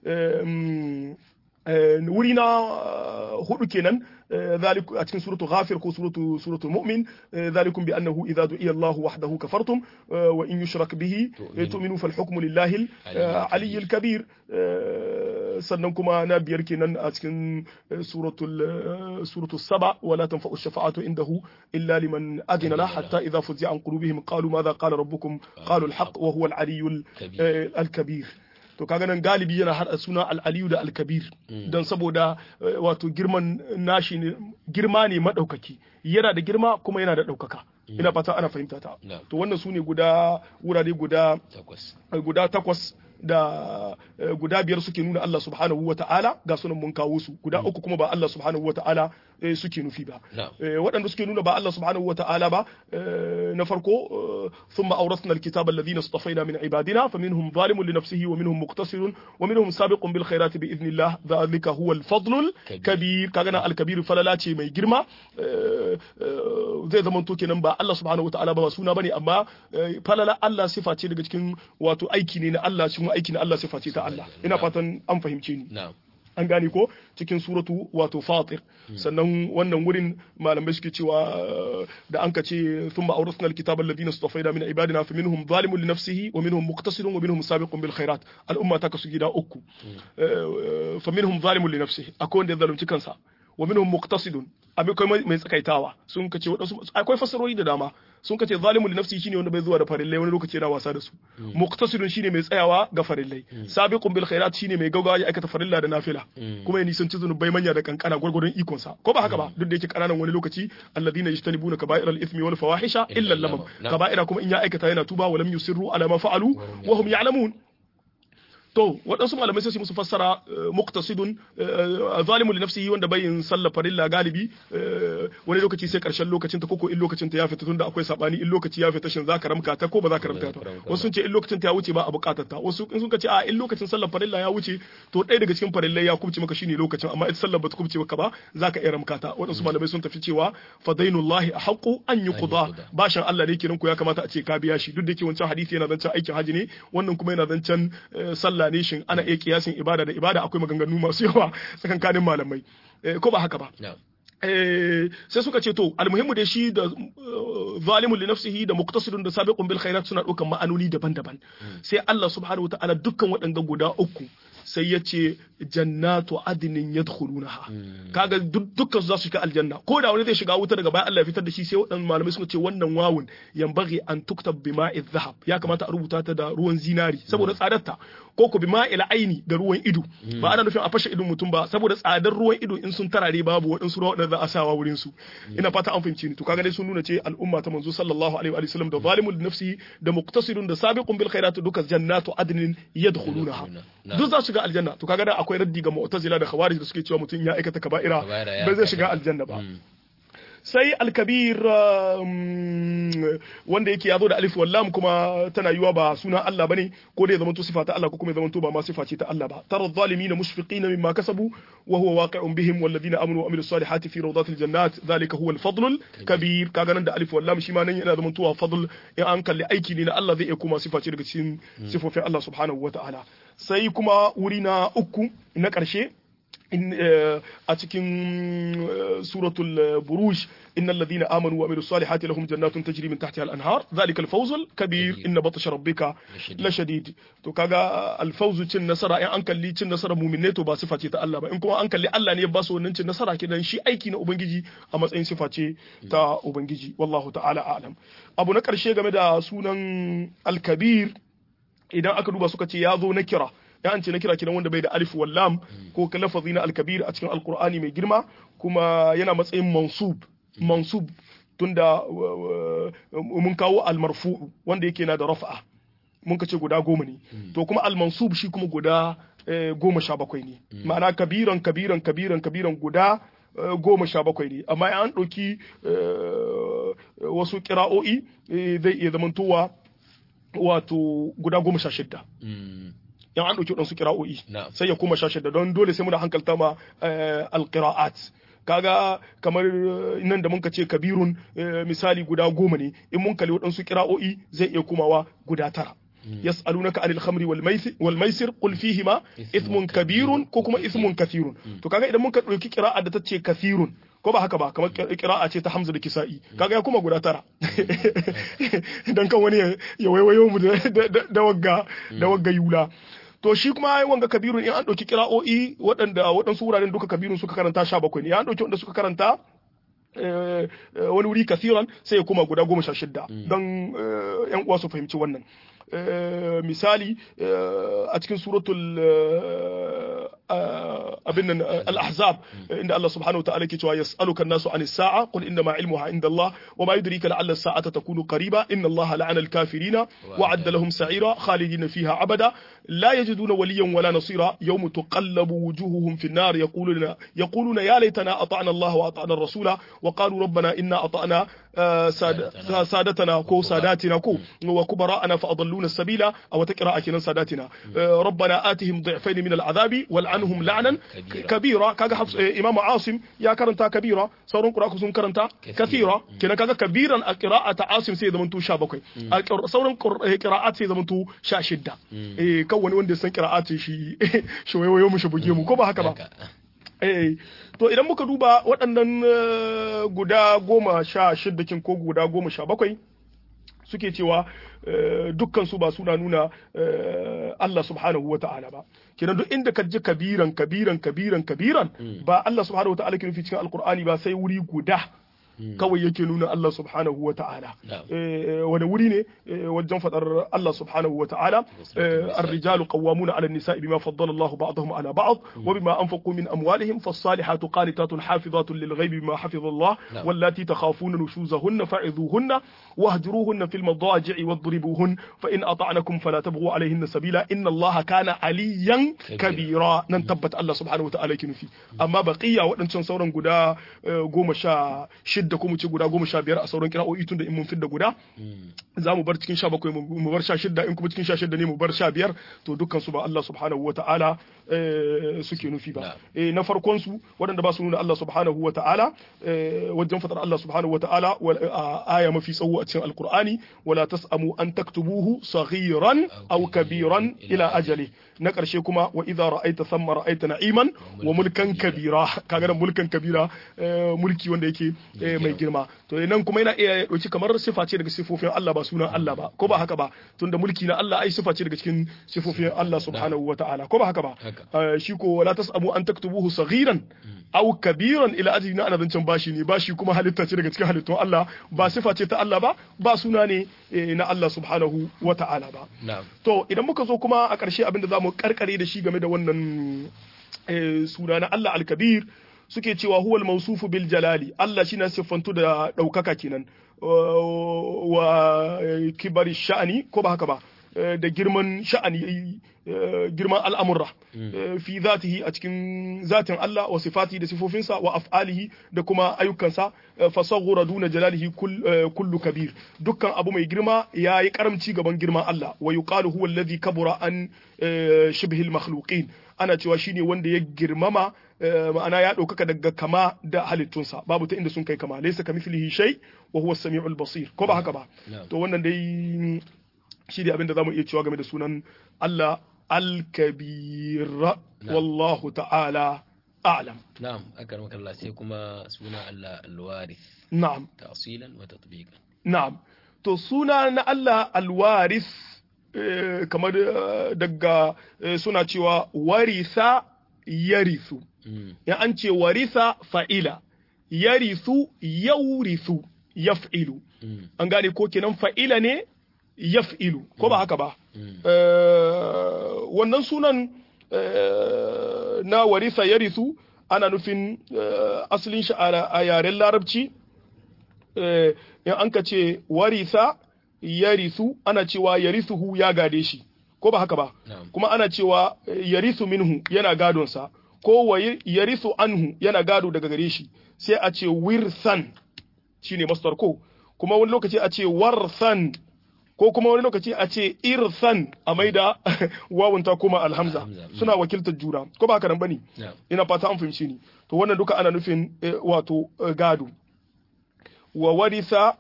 wuri na hudu kenan ذلك أتكن سورة غافر كو سورة سورة المؤمن ذلكم بأنه إذا دعي الله وحده كفرتم وإن يشرك به تؤمنوا فالحكم لله العلي الكبير sannan kuma na biyar kenan a cikin suratul suratul saba wala tanfa'u shafa'atu indahu illa liman adina la hatta idza fuzia an qulubihim qalu madha qala rabbukum qalu al-haqq wa huwa al-aliyyul al-kabir to kaga nan galibi yana hada suna al-aliyu da al-kabir dan saboda wato girman nashi ne girma ne madaukaki yana da girma kuma yana da daukaka ina fata ana fahimta ta to wannan su ne guda wurare guda guda takwas da guda biyar suke nuna Allah subhanahu wa ta'ala ga sunan mun kawo su guda uku kuma ba Allah subhanahu wa ta'ala suke nufi ba waɗanda suke nuna ba Allah subhanahu wa ta'ala ba na farko thumma awrasna alkitaba alladhina istafaina min ibadina faminhum zalimun li nafsihi wa minhum muqtasirun wa minhum sabiqun bil khairati bi idhnillah dhalika huwa al-fadl kabir kaga na al-kabir falala ce mai girma zai zama to kenan ba Allah subhanahu wa ta'ala ba suna bane amma falala Allah sifa ce daga cikin wato aiki ne na Allah cikin aiki na Allah sifa ce ta Allah ina fatan an fahimce ni an gane ko cikin suratu wato fatir sannan wannan wurin malamai suke cewa da an ce thumma awrasna alkitaba alladhina istafaina min ibadina fa minhum zalimun li nafsihi wa minhum muqtasidun wa minhum sabiqun bil khairat al'umma ta kasu gida uku fa minhum zalimun li nafsihi akwai wanda ya zalunci kansa wa minhum muqtasidun akwai mai tsakaitawa sun kace wadansu akwai fasarori da dama sun kace zalimun li nafsi shine wanda bai zuwa da farillai wani lokaci yana wasa da su muqtasidun shine mai tsayawa ga farillai sabiqun bil khairat shine mai gaugawa ya aikata farilla da nafila kuma ya nisanci zunubai manya da kankana gurgurun ikon sa ko ba haka ba duk da yake kananan wani lokaci alladhina yajtanibuna kaba'ir al ithmi wal fawahisha illa lamam kaba'ira kuma in ya aikata yana tuba wa lam yusirru ala ma fa'alu wa hum ya'lamun to waɗansu malamai sai su musu fassara muqtasidun zalimun li nafsihi wanda bai yin sallar farilla galibi wani lokaci sai karshen lokacin ta koko in lokacin ta ya fita tunda akwai sabani in lokaci ya fita shin zaka ramka ta ko ba zaka ramka ta wasu sun ce in lokacin ta ya wuce ba a bukatar ta wasu in sun ce a in lokacin sallar farilla ya wuce to ɗaya daga cikin farillai ya kubce maka shine lokacin amma ita sallar ba ta kubce maka ba zaka iya ramka ta waɗansu malamai sun tafi cewa fadainullahi ahqqu an yuqda bashin Allah ne kiran ku ya kamata a ce ka biya shi duk da yake wancan hadisi yana zancen aikin haji ne wannan kuma yana zancen sallah ne shin ana iya kiyasin ibada da ibada akwai maganganu masu yawa tsakankanin malamai ko ba haka ba sai suka ce to almuhimmu da shi da zalimun li nafsihi da muqtasidun da sabiqun bil khairat suna ɗaukan ma'anoni daban-daban sai Allah subhanahu wataala dukkan waɗanda guda uku sai ya ce jannatu adnin yadkhulunaha kaga dukkan su za su shiga aljanna ko da wani zai shiga wuta daga baya Allah ya fitar da shi sai waɗannan malamai suka ce wannan wawun yanbaghi an tuktab bima'i dhahab ya kamata a rubuta ta da ruwan zinari saboda tsadarta ko ko bima'il aini da ruwan ido ba ana nufin a fashe idon mutum ba saboda tsadar ruwan ido in sun tarare babu waɗansu ruwa waɗanda za a sawa wurin su ina fata an fahimci ni to kaga dai sun nuna ce al'umma ta manzo sallallahu alaihi wa sallam da zalimul nafsi da muqtasidun da sabiqun bil khairat duka jannatu adnin yadkhulunaha duk za su shiga aljanna to kaga da akwai raddi ga mu'tazila da khawarij da suke cewa mutum ya aikata kaba'ira ba zai shiga aljanna ba sai alkabir wanda yake ya zo da alif wallam kuma tana yiwa ba suna Allah bane ko da ya zamanto sifa ta Allah ko kuma ya zamanto ba ma sifa ce ta Allah ba tara zalimin mushfiqina mimma kasabu wa huwa waqi'un bihim walladhina amanu wa amilus salihati fi rawdatil jannat dhalika huwa al-fadl kabir kaga nan da alif wallam shi ma nan yana zamantowa fadl in an kalli aiki ne na Allah zai iya kuma sifa ce daga cikin sifofin Allah subhanahu wataala sai kuma wuri na uku na ƙarshe a cikin suratul buruj إن الذين آمنوا وعملوا الصالحات لهم جنات تجري من تحتها الأنهار ذلك الفوز الكبير إن بطش ربك لشديد to kaga alfawzu cin nasara in an kalli cin nasara mu'minai to ba sifa ce ta Allah ba in kuma an kalli Allah ne ya ba su wannan cin nasara kidan shi aiki na ubangiji a matsayin sifa ce ta ubangiji wallahu ta'ala a'lam abu na karshe game da sunan al-kabir idan aka duba suka ce ya zo na kira ya an ce na kira kiran wanda bai da alif wal lam ko lafazi na al-kabir a cikin alqur'ani mai girma kuma yana matsayin mansub mansub tunda mun kawo al-marfu wanda yake na da rafa'a mun ka ce guda goma ne to kuma al-mansub shi kuma guda goma sha bakwai ne ma'ana kabiran kabiran kabiran kabiran guda goma sha bakwai ne amma an ɗauki wasu kira'o'i zai iya zamantowa wato guda goma sha shidda yan an ɗauki waɗansu kira'o'i sai ya koma sha shidda don dole sai muna hankalta ma alƙira'at kaga kamar nan da muka ce kabirun misali guda goma ne in mun kalli waɗansu kira'o'i zai iya komawa guda tara yas'alunaka anil khamri wal maisir qul fihima ithmun kabirun ko kuma ithmun kathirun to kaga idan muka ɗauki kira'a da ta ce kathirun ko ba haka ba kamar kira'a ce ta Hamza da Kisa'i kaga ya kuma guda tara dan kan wani ya waiwayo mu da wagga da wagga yula to shi kuma ai wanga kabirun in an ɗauki kira'o'i waɗanda waɗansu wuraren duka kabirun suka karanta sha bakwai ne an ɗauki wanda suka karanta wani wuri kasiran sai ya koma guda goma sha shidda don yan uwa su fahimci wannan misali a cikin suratul abin nan al-ahzab inda Allah subhanahu wa ta'ala ke cewa yas'aluka an-nasu anis sa'a qul inna ma ilmuha inda Allah wa ma yudrika la'alla as-sa'ata takunu qariba inna Allah la'ana al-kafirina wa 'adda lahum sa'ira khalidina fiha abada la yajiduna waliyan wala nasira yawma tuqallabu wujuhuhum fi an-nar yaquluna yaquluna ya laitana ata'na Allah wa ata'na ar-rasula wa qalu rabbana inna ata'na سادتنا كو ساداتنا كو وكبراءنا فأضلونا السبيل أو تقرأ كنا ساداتنا ربنا آتهم ضعفين من العذاب والعنهم لعنا كبيرا كاغا حفص إمام عاصم يا كرنتا كبيرا سورون قراءة سون كرنتا كثيرا كنا كاغا كبيرا قراءة عاصم سيدا منتو شابكوي سورون قراءات سيدا منتو شاشدة كون وندي سن قراءات شي شوي ويوم شبوجي مو كوبا هكذا Eh, to idan muka duba waɗannan guda goma sha shiddakin ko guda goma sha bakwai suke cewa dukkan su ba suna nuna Allah subhanahu wa ta'ala ba kenan duk inda ka ji kabiran kabiran kabiran kabiran ba Allah subhanahu wa ta'ala ke nufi cikin alkur'ani ba sai wuri guda kawai yake nuna Allah subhanahu wa ta'ala wani wuri ne wajen fadar Allah subhanahu wa ta'ala الرجال قوامون على النساء بما فضل الله بعضهم على بعض وبما أنفقوا من أموالهم فالصالحات قانتات حافظات للغيب بما حفظ الله واللاتي تخافون نشوزهن فعظوهن واهجروهن في المضاجع واضربوهن فإن أطعنكم فلا تبغوا عليهن سبيلا إن الله كان عليا كبيرا ننتبت الله سبحانه وتعالى كنفي أما بقية وأن sauran guda goma sha shidda ko mu ce guda goma sha biyar a sauran kira'o'i tun da in mun fidda guda za mu bar cikin sha bakwai mu bar sha shidda in kuma cikin sha shidda ne mu bar sha biyar to dukkan su ba Allah subhanahu wa ta'ala suke nufi ba na farkon su waɗanda ba su nuna Allah subhanahu wa ta'ala wajen fatar Allah subhanahu wa ta'ala aya mafi tsawo a cikin alqur'ani wala tasamu an taktubuhu saghiran aw kabiran ila ajali na ƙarshe kuma wa idza ra'aita thamma ra'aita na'iman wa mulkan kabira kaga da mulkan kabira mulki wanda yake mai girma to nan kuma yana iya dauki kamar sifa ce daga sifofin Allah ba sunan Allah ba ko ba haka ba tunda mulki na Allah ai sifa ce daga cikin sifofin Allah subhanahu wata'ala ko ba haka ba shi ko wala tasabu an taktubuhu saghiran aw kabiran ila ajli na ana zancen bashi ne bashi kuma halitta ce daga cikin halittun Allah ba sifa ce ta Allah ba ba suna ne na Allah subhanahu wata'ala ba to idan muka zo kuma a ƙarshe abinda za mu karkare da shi game da wannan suna na Allah al-kabir suke cewa huwal mausufu bil jalali Allah shi na siffantu da ɗaukaka kenan wa kibari sha'ani ko ba haka ba da girman sha'ani girman al'amurra fi zatihi a cikin zatin Allah wa sifati da sifofinsa wa af'alihi da kuma ayyukansa fasaghura duna jalalihi kullu kabir dukkan abu mai girma yayi karamci gaban girman Allah wa yuqalu huwa alladhi kabura an shibhil makhluqin ana cewa shine wanda ya girmama ma'ana ya ɗaukaka daga kama da halittunsa babu ta inda sun kai kama laysa kamithlihi shay wa huwa as-sami'ul basir ko ba haka ba to wannan dai shi ne abin da zamu iya cewa game da sunan Allah al-kabir wallahu ta'ala a'lam na'am akar makalla sai kuma suna Allah al-warith na'am ta'silan wa tatbiqan na'am to suna na Allah al-warith kamar daga suna cewa warisa yarithu ya an ce warisa fa'ila yarithu yaurisu yaf'ilu an gane ko kenan fa'ila ne yaf'ilu ko ba haka ba wannan sunan na warisa yarithu ana nufin asalin shi a yaren larabci in an ka ce warisa yarithu ana cewa yarithuhu ya gade shi ko ba haka ba kuma ana cewa yarithu minhu yana gadonsa ko wa yarithu anhu yana gado daga gare shi sai a ce wirsan shine masdar ko kuma wani lokaci a ce warsan ko kuma wani lokaci a ce irsan a maida wawunta kuma alhamza suna wakiltar juna ko ba haka nan bane ina fata an fahimci ni to wannan duka ana nufin wato gado wa warisa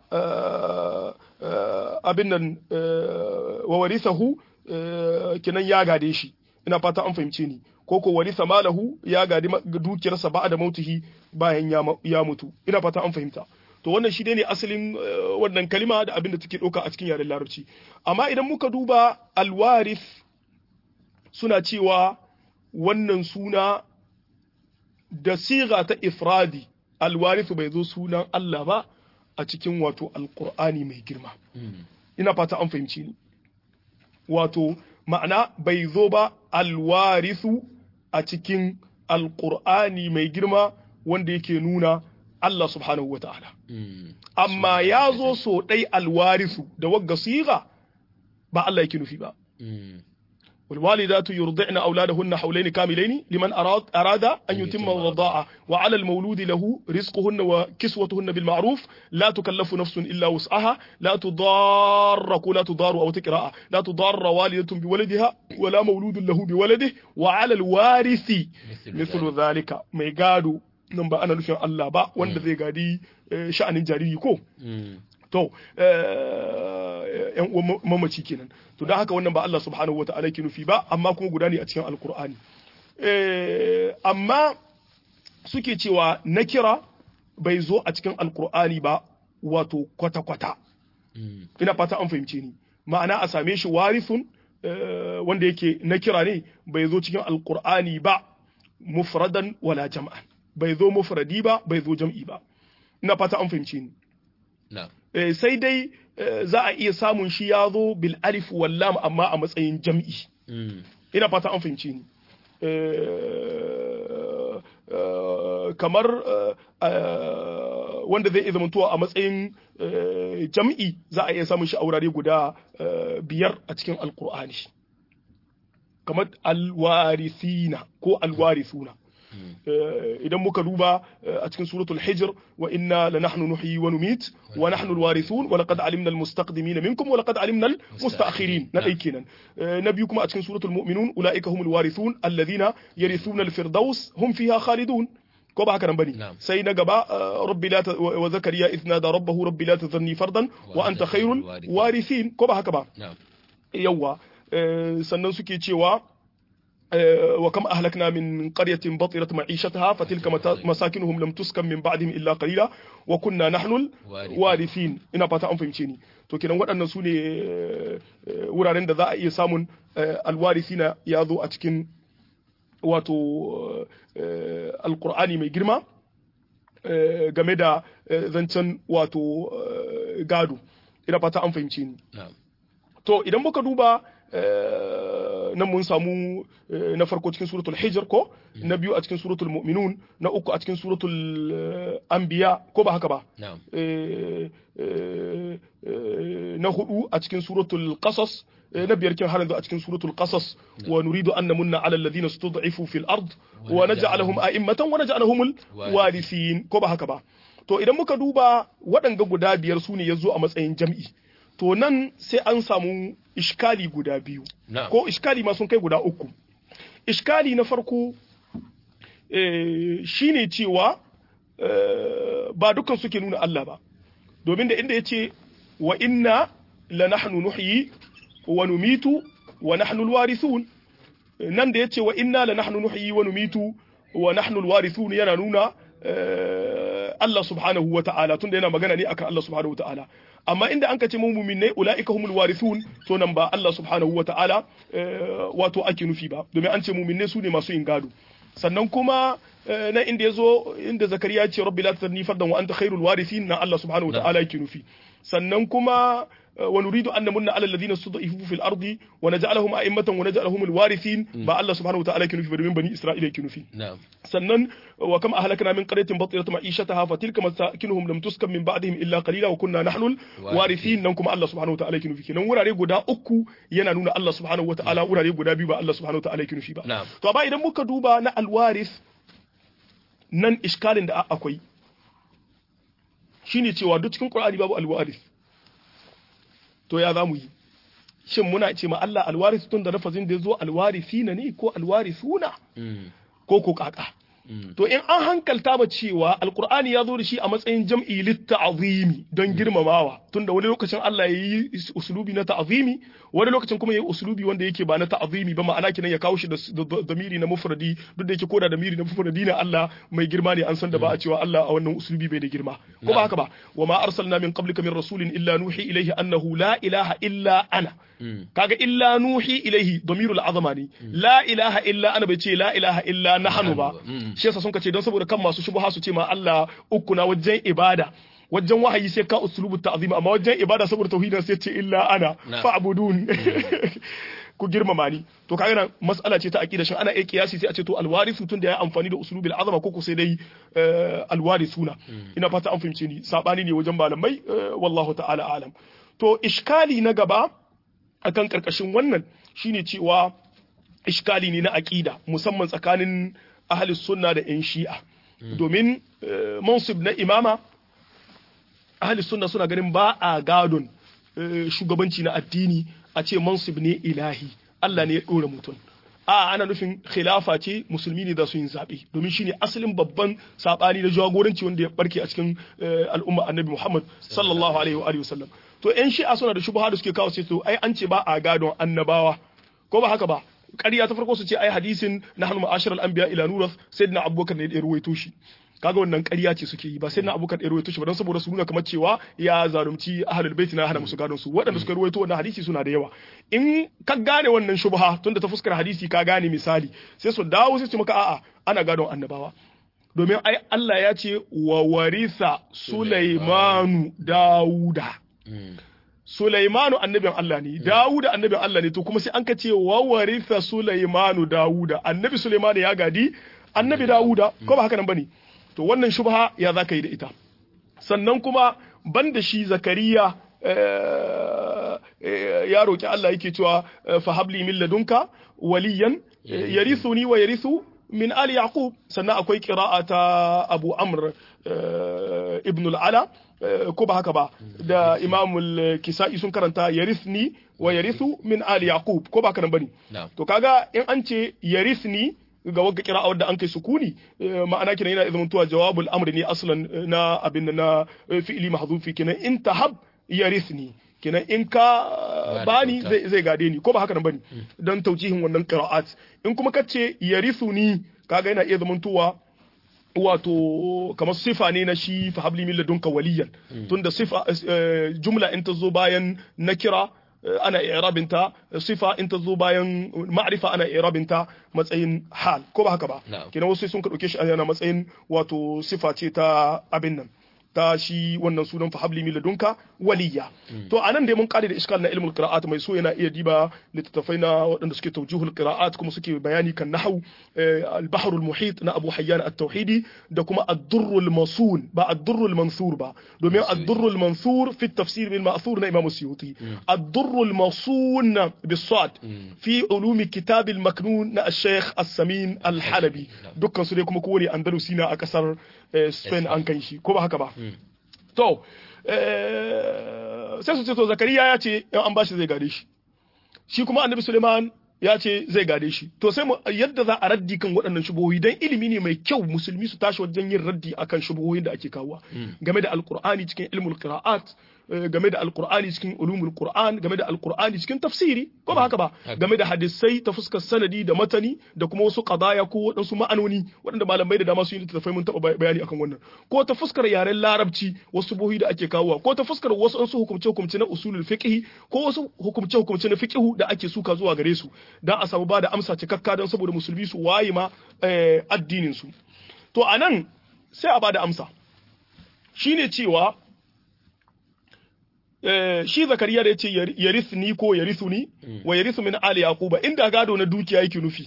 abin nan wa warisahu kinan ya gade shi ina fata an fahimce ni ko ko warisa malahu ya gadi dukiyarsa ba da mautihi bayan ya mutu ina fata an fahimta to wannan shi ne asalin wannan kalima da abin da take ɗauka a cikin yaren larabci amma idan muka duba alwarif suna cewa wannan suna da siga ta ifradi alwarif bai zo sunan Allah ba a cikin wato alkur'ani mai girma ina fata an fahimci ni wato ma'ana bai zo ba alwarisu a cikin alkur'ani mai girma wanda yake nuna Allah subhanahu wa ta'ala. Amma ya zo so ɗai alwarisu da wagga siga ba Allah yake nufi ba. والوالدات يرضعن أولادهن حولين كاملين لمن أراد, أراد أن يتم الرضاعة وعلى المولود له رزقهن وكسوتهن بالمعروف لا تكلف نفس إلا وسعها لا تضار لا تضار أو تقراء لا تضار والدة بولدها ولا مولود له بولده وعلى الوارث مثل ذلك ما يقادوا nan ba ana nufin Allah ba wanda zai gadi sha'anin jariri ko to yan uwan mamaci kenan to don haka wannan ba Allah subhanahu wata'ala ke nufi ba amma kuma guda ne a cikin alkur'ani amma suke cewa na kira bai zo a cikin alkur'ani ba wato kwata-kwata ina fata an fahimce ni ma'ana a same shi warifun wanda yake na kira ne bai zo cikin alkur'ani ba mufradan wala jam'an bai zo mufradi ba bai zo jam'i ba ina fata an fahimce ni na'am Eh, sai dai eh, za a iya samun shi ya zo bil alif wal lam amma a matsayin jam'i Mm. ina fata an fahimce ni Eh, eh, kamar eh, eh, wanda zai iya zamantowa a matsayin eh, jam'i za a iya samun shi a wurare guda eh, biyar a cikin alkur'ani kamar alwarithina ko alwarithuna Eh, idan muka duba eh, a cikin suratul hijr wa inna lanahnu nuhyi wa numit wa nahnu alwarithun wa laqad alimna almustaqdimina minkum wa laqad alimna almustaakhirin na dai kenan Eh, na biyu kuma a cikin suratul mu'minun ulaika humul warithun alladhina yarithuna alfirdaus hum fiha khalidun ko ba haka nan bane Na'am. sai na gaba eh, rabbi la ta- wa wa zakariya idh nada rabbahu rabbi la tadharni fardan wa anta khairul warithin ko ba haka ba na'am yawa eh, sannan suke cewa eh, wa kam ahlakna min qaryatin batirat ma'ishataha fatilka mata- masakinuhum lam tuskan min ba'dihim illa qalila wa kunna nahnu Warithin. warithin ina fata an fahimce ni to kenan waɗannan su ne eh, eh, wuraren da za a iya samun eh, alwarithina ya zo a cikin wato eh, alqur'ani mai girma eh, game da eh, zancen wato eh, gado ina fata an fahimce ni na'am To idan muka duba eh, nan mun samu eh, na farko cikin suratul hijr ko na biyu a cikin suratul mu'minun na uku a cikin suratul eh, anbiya ko ba haka ba na'am Eh, eh, eh, na hudu a cikin suratul qasas eh, na biyar kin har yanzu a cikin suratul qasas wa nuridu an namunna ala alladhina stud'ifu fil ard wa naj'alahum a'immatan wa naj'alahum warithin ko ba haka ba to idan muka duba waɗanga guda biyar su ne yazo a matsayin jam'i to nan sai an samu iskali guda biyu na'am ko iskali ma sun kai guda uku iskali na farko eh, shine cewa eh, ba dukan suke nuna Allah ba domin da inda yace wa inna la nahnu nuhyi wa numitu wa nahnu alwarithun nan da yace wa inna la nahnu nuhyi wa numitu wa nahnu alwarithun yana nuna eh, Allah subhanahu wa ta'ala tunda yana magana ne akan Allah subhanahu wa ta'ala amma inda an kace mu'minai ulaika humul warithun to nan ba Allah subhanahu wa ta'ala eh, wato ake nufi ba domin an ce mu'minai su ne masu yin gado sannan kuma eh, na inda yazo inda zakariya ya ce rabbi la tadni fardan wa anta khairul warithin na Allah subhanahu wa ta'ala yake nufi sannan kuma eh, wa nuridu an namunna ala alladhina stud'ifu fil ardi wa naj'alahum a'immatan wa naj'alahum alwarithin ba Allah subhanahu wa ta'ala yake nufi ba domin bani Isra'ila yake nufi na'am sannan wa kam ahlakna min qaryatin batirat ma'ishataha fa tilka masakinuhum lam tuskan min ba'dihim illa qalila wa kunna nahnu warithin nan kuma Allah subhanahu wa ta'ala yake nufi kenan wurare guda uku yana nuna Allah subhanahu wa ta'ala wurare guda biyu ba Allah subhanahu wa ta'ala yake nufi ba Na'am. to amma idan muka duba na alwarith nan iskalin da akwai shine cewa duk cikin Qur'ani babu alwarith to ya zamu yi shin muna ce ma Allah alwarith tun da lafazin da yazo alwarithina ne ko alwarithuna Mm. ko ko kaka Mm. to in an hankalta ba cewa alkur'ani ya zo da shi a matsayin jam'i litta'azimi don girmamawa tunda wani lokacin Allah ya yi usulubi na ta'azimi wani lokacin kuma ya yi usulubi wanda yake ba na ta'azimi ba ma'ana kenan ya kawo shi da da- da damiri na mufradi duk da yake koda damiri na mufradi na Allah mai girma ne an san da ba a cewa Allah a wannan usulubi bai da girma ko ba haka ba wa ma arsalna min qablika min rasulin illa nuhi ilayhi annahu la ilaha illa ana Mm. kaga illa nuhi ilaihi damirul azama ne la ilaha illa ana bai ce la ilaha illa nahnu ba Mm. shi yasa sun ce don saboda kan masu shubha su ce ma Allah uku na wajen ibada wajen wahayi sai ka uslubu ta'zim amma wajen ibada saboda tauhidin sai ce illa ana Na. fa'budun ku girmama ni to kaga nan mas'ala ce ta aqida shin ana iya kiyasi sai a ce to alwarisu tun da ya amfani da uslubil azama ko ko sai dai eh, alwarisuna ina fata an fahimce ni sabani ne wajen malamai eh, wallahu ta'ala alam to iskali na gaba akan karkashin wannan shine cewa iskali ne na aqida musamman tsakanin ahli sunna da yan shi'a domin eh, mansib na imama ahli sunna suna ganin ba a gadon eh, shugabanci na addini a ce mansib ne ilahi Allah ne ya dora mutum a ana nufin khilafa ce musulmi ne za su yin zaɓe domin shine asalin babban saɓani da jagoranci wanda ya barke a cikin eh, al'umma annabi Muhammad sallallahu alaihi wa alihi wasallam to yan shi'a suna da shubha da suke kawo sai to ai an ce ba a gadon annabawa ko ba haka ba ƙarya ta farko su ce ai hadisin nahnu ma'asharal anbiya ila nurath sayyidina abubakar ne da ya ruwaito shi kaga wannan ƙarya ce suke yi ba sai na abubakar ya ruwaito shi ba don saboda su nuna kamar cewa ya zalunci ahlul bait na hana musu gadon su waɗanda suka ruwaito wannan hadisi suna da yawa in ka gane wannan shubha tunda ta fuskar hadisi ka gane misali sai su dawo sai su maka a'a ana gadon annabawa domin ai Allah ya ce wa warisa Sulaimanu Dawuda Sulaimanu annabin Allah ne Dawuda annabin Allah ne to kuma sai an ka ce wa warisa Sulaimanu Dawuda annabi Sulaimanu ya gadi annabi Dawuda ko ba haka nan bane to wannan shubha ya zaka yi da ita sannan kuma banda shi Zakariya ya roki Allah yake cewa fa habli min ladunka waliyan yarithuni wa yarithu min ali yaqub sannan akwai qira'a ta Abu Amr ibn al-Ala ko ba haka ba da Imam al-Kisa'i sun karanta yarithni wa yarithu min ali yaqub ko ba haka nan bane to kaga in an ce yarithni ga wagga kira'a wadda an kai sukuni ma'ana kenan yana izinin tuwa jawabul amri ne aslan na abin na fi'ili mahzufi kenan in tahab yarithni kenan in ka bani zai zai gade ni ko ba haka nan bane dan taujihin wannan qira'at in kuma kace yarithuni kaga yana iya zaman tuwa wato kamar sifa ne na shi fa habli min ladunka waliyan tunda sifa jumla in ta zo bayan nakira ana i'rabinta sifa in ta zo bayan ma'rifa ana i'rabinta matsayin hal ko ba haka ba kenan wasu sun ka dauke shi ana matsayin wato sifa ce ta abin nan ta shi wannan sunan fa habli min ladunka waliya to anan dai mun kare da iskal na ilmul qira'at mai so yana iya diba littattafai na waɗanda suke tawjihul qira'at kuma suke bayani kan nahwu al-bahr al-muhit na Abu Hayyan at-Tauhidi da kuma ad-durr al-masun ba ad-durr al-mansur ba domin ad-durr al-mansur fi at-tafsir bil ma'thur na Imam Suyuti ad-durr al-masun bis-sad fi ulum kitab al-maknun na al-Sheikh as-Samin al-Halabi dukkan su dai kuma kowane andalusi na a kasar Spain an kai shi ko ba haka ba to sai su ce to zakariya ya ce in an bashi zai gade shi shi kuma annabi suleiman ya ce zai gade shi to sai mu yadda za a raddi kan waɗannan shubuhohi dan ilimi ne mai kyau musulmi su tashi wajen yin raddi akan shubuhohin da ake kawowa game da alqur'ani cikin ilmul qira'at game da alkur'ani cikin ulumul qur'an game da alkur'ani cikin tafsiri ko ba haka ba game da hadisai ta fuskar sanadi da matani da kuma wasu qadaya ko waɗansu ma'anoni waɗanda malamai da dama su yi littattafai mun taɓa bayani akan wannan ko ta fuskar yaren larabci wasu buhi da ake kawowa ko ta fuskar wasu an su hukumce hukumce na usulul fiqh ko wasu hukumce hukumce na fiqh da ake suka zuwa gare su dan a samu ba da amsa cikakka don saboda musulmi su waye ma addinin su to anan sai a ba da amsa shine cewa shi zakariya da ya ce yarithni ko yarithuni wa yarithu min ali yaquba inda gado na dukiya yake nufi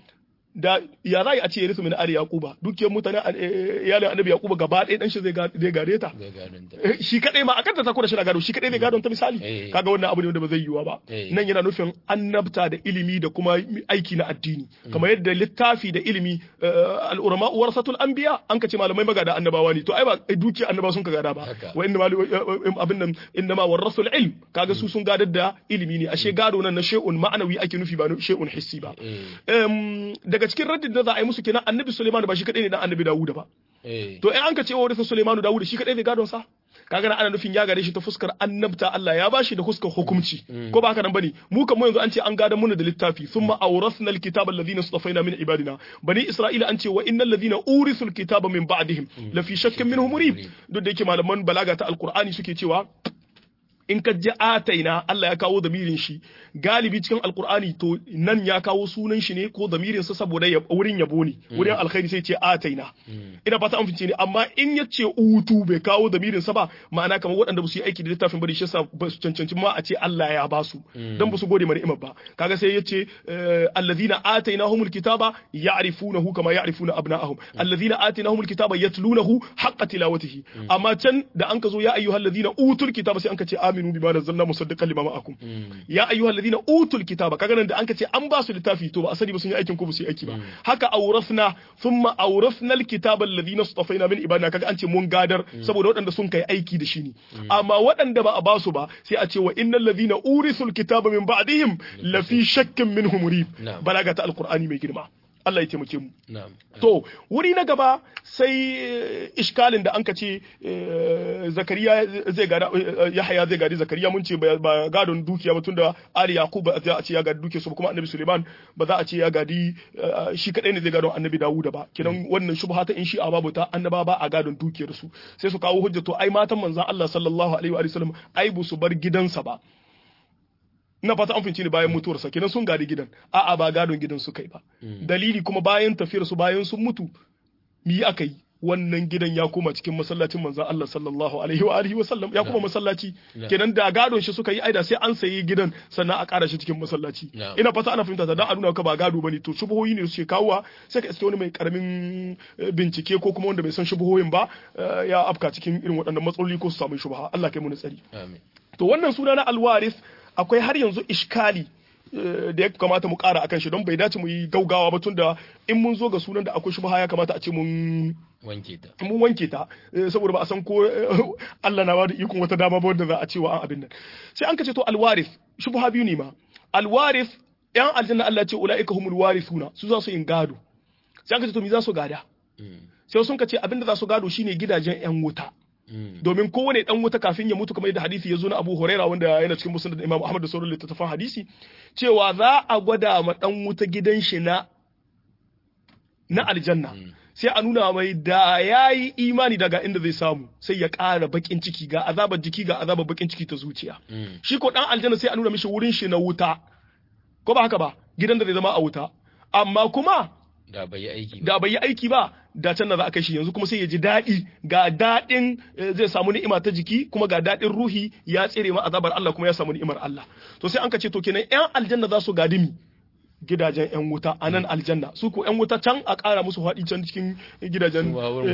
da ya za a ce yarithu min ali yaquba dukiyar mutane iyalin annabi yaquba gaba ɗaya dan shi zai zai gare ta shi kadai ma akan ta ta da shi na gado shi kadai ne gadon ta misali kaga wannan abu ne wanda ba zai yiwa ba nan yana nufin annabta da ilimi da kuma aiki na addini kamar yadda littafi da ilimi al-ulama warasatul anbiya an ka ce malamai magada annabawa ne to ai ba dukiyar annabawa sun ka gada ba wa inna abin nan inna ma warasul ilm kaga su sun gadar da ilimi ne ashe gado nan na shay'un ma'anawi ake nufi ba shay'un hissi ba daga cikin raddin da za a yi musu kenan annabi Suleiman ba shi kadai ne dan annabi Dawuda ba to in an ka ce wa warisa Suleiman Dawuda shi kadai ne gadon sa kaga ana nufin ya gare shi ta fuskar annabta Allah ya bashi da fuskar hukunci ko ba haka nan bane mu kan mu yanzu an ce an gada muna da littafi thumma awrasna alkitaba alladhina istafaina min ibadina bani isra'ila an ce wa innal ladhina urisul kitaba min ba'dihim la fi shakkin minhum murib duk da yake malaman balaga ta alqur'ani suke cewa in ka ji ataina Allah ya kawo damirin shi galibi cikin alkur'ani to nan ya kawo sunan shi ne ko damirin sa saboda wurin yabo ne wurin alkhairi sai ce ataina ina fata an fice ne amma in ya ce utu bai kawo damirin sa ba ma'ana kamar waɗanda ba su yi aiki da littafin ba da shi yasa ba su cancanci ma a ce Allah ya ba su dan ba su gode mana imam ba kaga sai ya ce alladhina atainahumul kitaba ya'rifunahu kama ya'rifuna abna'ahum alladhina atainahumul kitaba yatlunahu haqqa tilawatihi amma can da an ka zo ya ayyuhalladhina utul kitaba sai an ka ce aminu bima nazzalna musaddiqan lima ma'akum ya ayyuhal ladina utul kitaba kaga nan da an ce an ba su littafi to ba asali ba sun yi aikin ko ba su yi aiki ba haka awrasna thumma awrasna alkitaba alladhina istafaina min ibadina kaga an ce mun gadar saboda waɗanda sun kai aiki da shi ne amma waɗanda ba a ba su ba sai a ce wa innal ladina urisul kitaba min ba'dihim la fi shakkin minhum murib balaga ta alqur'ani mai girma Allah ya taimake mu. To, wuri na gaba sai iskalin da an ka ce Zakariya zai gada Yahaya zai gadi Zakariya mun ce ba gadon dukiya ba tunda Ali Yaqub ba za a ce ya gadi dukiya su kuma Annabi Suleiman ba za a ce ya gadi shi kadai ne zai gadon Annabi Dawuda ba. Kidan wannan shubha ta in shi a babu ta annaba ba a gadon dukiyar su. Sai su kawo hujja to ai matan manzon Allah sallallahu alaihi wa sallam ai bu su bar gidansa ba. ina fata an finci ne bayan mutuwarsa kenan sun gadi gidan a'a ba gadon gidan su kai ba dalili kuma bayan tafiyar su bayan sun mutu mi aka yi wannan gidan ya koma cikin masallacin manzon Allah sallallahu alaihi wa alihi wa sallam ya koma masallaci kenan da gadon shi suka yi aida sai an sayi gidan sannan a ƙara shi cikin masallaci ina fata ana fahimta ta dan a nuna ka ba gado bane to shubuhoyi ne suke kawowa sai ka iske wani mai karamin bincike ko kuma wanda bai san shubuhoyin ba ya afka cikin irin waɗannan matsaloli ko su samu shubha Allah kai mu tsari amin to wannan suna na alwaris akwai har yanzu iskali da ya kamata mu ƙara akan shi don bai dace mu yi gaugawa ba tunda in mun zo ga sunan da akwai shubha ya kamata a ce mun wanke ta mun wanke ta saboda ba a san ko Allah na ba da ikon wata dama ba wanda za a ce wa an abin nan sai an kace to alwaris shubha biyu ne ma alwaris yan aljanna Allah ce ulaika humul warithuna su za su yin gado sai an kace to me za su gada sai sun kace abin da za su gado shine gidajen yan wuta domin kowane dan wuta kafin ya mutu kamar yadda hadisi ya zo na Abu Huraira wanda yana cikin musnad Imam Ahmad da sauran littattafan hadisi cewa za a gwada ma dan wuta gidan shi na na aljanna sai a nuna mai da yayi imani daga inda zai samu sai ya ƙara bakin ciki ga azabar jiki ga azabar bakin ciki ta zuciya shi ko dan aljanna sai a nuna mishi wurin shi na wuta ko ba haka ba gidan da zai zama a wuta amma kuma da bai yi aiki ba da bai yi aiki ba da can na za a kai shi yanzu kuma sai ya ji daɗi ga daɗin zai samu ni'ima ta jiki kuma ga daɗin ruhi ya tsere ma azabar Allah kuma ya samu ni'imar Allah to sai an ka ce to kenan ƴan aljanna za su gadi mi gidajen ƴan wuta a nan aljanna su ko ƴan wuta can a ƙara musu faɗi can cikin gidajen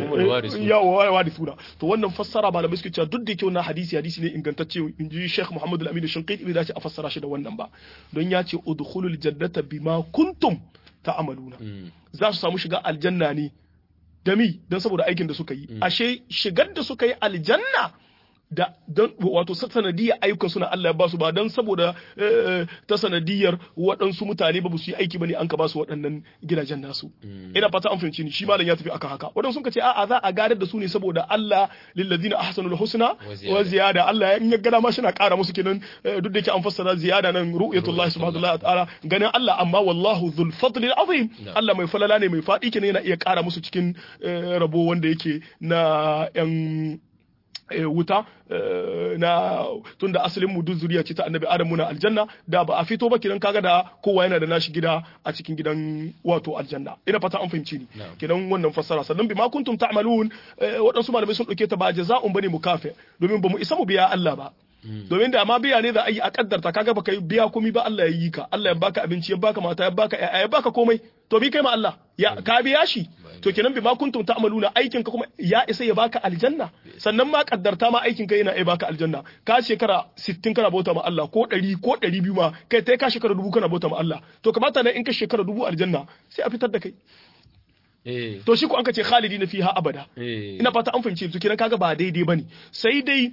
yawa wadi suna to wannan fassara ba da suke cewa duk da kyau na hadisi hadisi ne ingantacce in ji Sheikh Muhammad Al-Amin Shinqiti bai dace a fassara shi da wannan ba don ya ce udkhulul jannata bima kuntum ta'amaluna za su samu shiga aljanna ne da mi don saboda aikin da suka yi ashe shigar da suka yi aljanna da don wato sanadiyar ayyukan suna Allah ya basu ba don saboda ta sanadiyar waɗansu mutane ba su yi aiki bane an ka basu waɗannan gidajen nasu ina fata an fahimci ni shi malam ya tafi akan haka waɗansu sun ce a'a za a gadar da su ne saboda Allah lillazina ahsanul husna wa ziyada Allah in ya gada ma shi na ƙara musu kenan duk da yake an fassara ziyada nan ru'yatullahi subhanahu wa ta'ala ganin Allah amma wallahu dhul fadli azim Allah mai falala ne mai faɗi kenan yana iya ƙara musu cikin rabo wanda yake na yan wuta na tunda asalin mu duk zuriya ce ta annabi adam muna aljanna da ba a fito ba kidan kaga da kowa yana da nashi gida a cikin gidan wato aljanna ina fata an fahimci ni kidan wannan fassara sannan bi ma kuntum ta'malun waɗansu malamai sun ɗauke ta ba jaza'un bane mukafe domin ba mu isa mu biya Allah ba domin da ma biya ne za a yi a kaddarta kaga baka biya komai ba Allah ya yi ka Allah ya baka abinci ya baka mata ya baka ya baka komai to bi kai ma Allah ya ka biya shi to kenan bi ma kuntum ta'maluna aikin ka kuma ya isa ya baka aljanna sannan ma kaddarta ma aikin ka yana iya baka aljanna ka shekara 60 kana bauta ma Allah ko 100 ko 200 ma kai tai ka shekara dubu kana bauta ma Allah to kamata ne in ka shekara dubu aljanna sai a fitar da kai to shi ko an ka ce khalidi na fiha abada ina fata an fahimci to kenan kaga ba daidai bane sai dai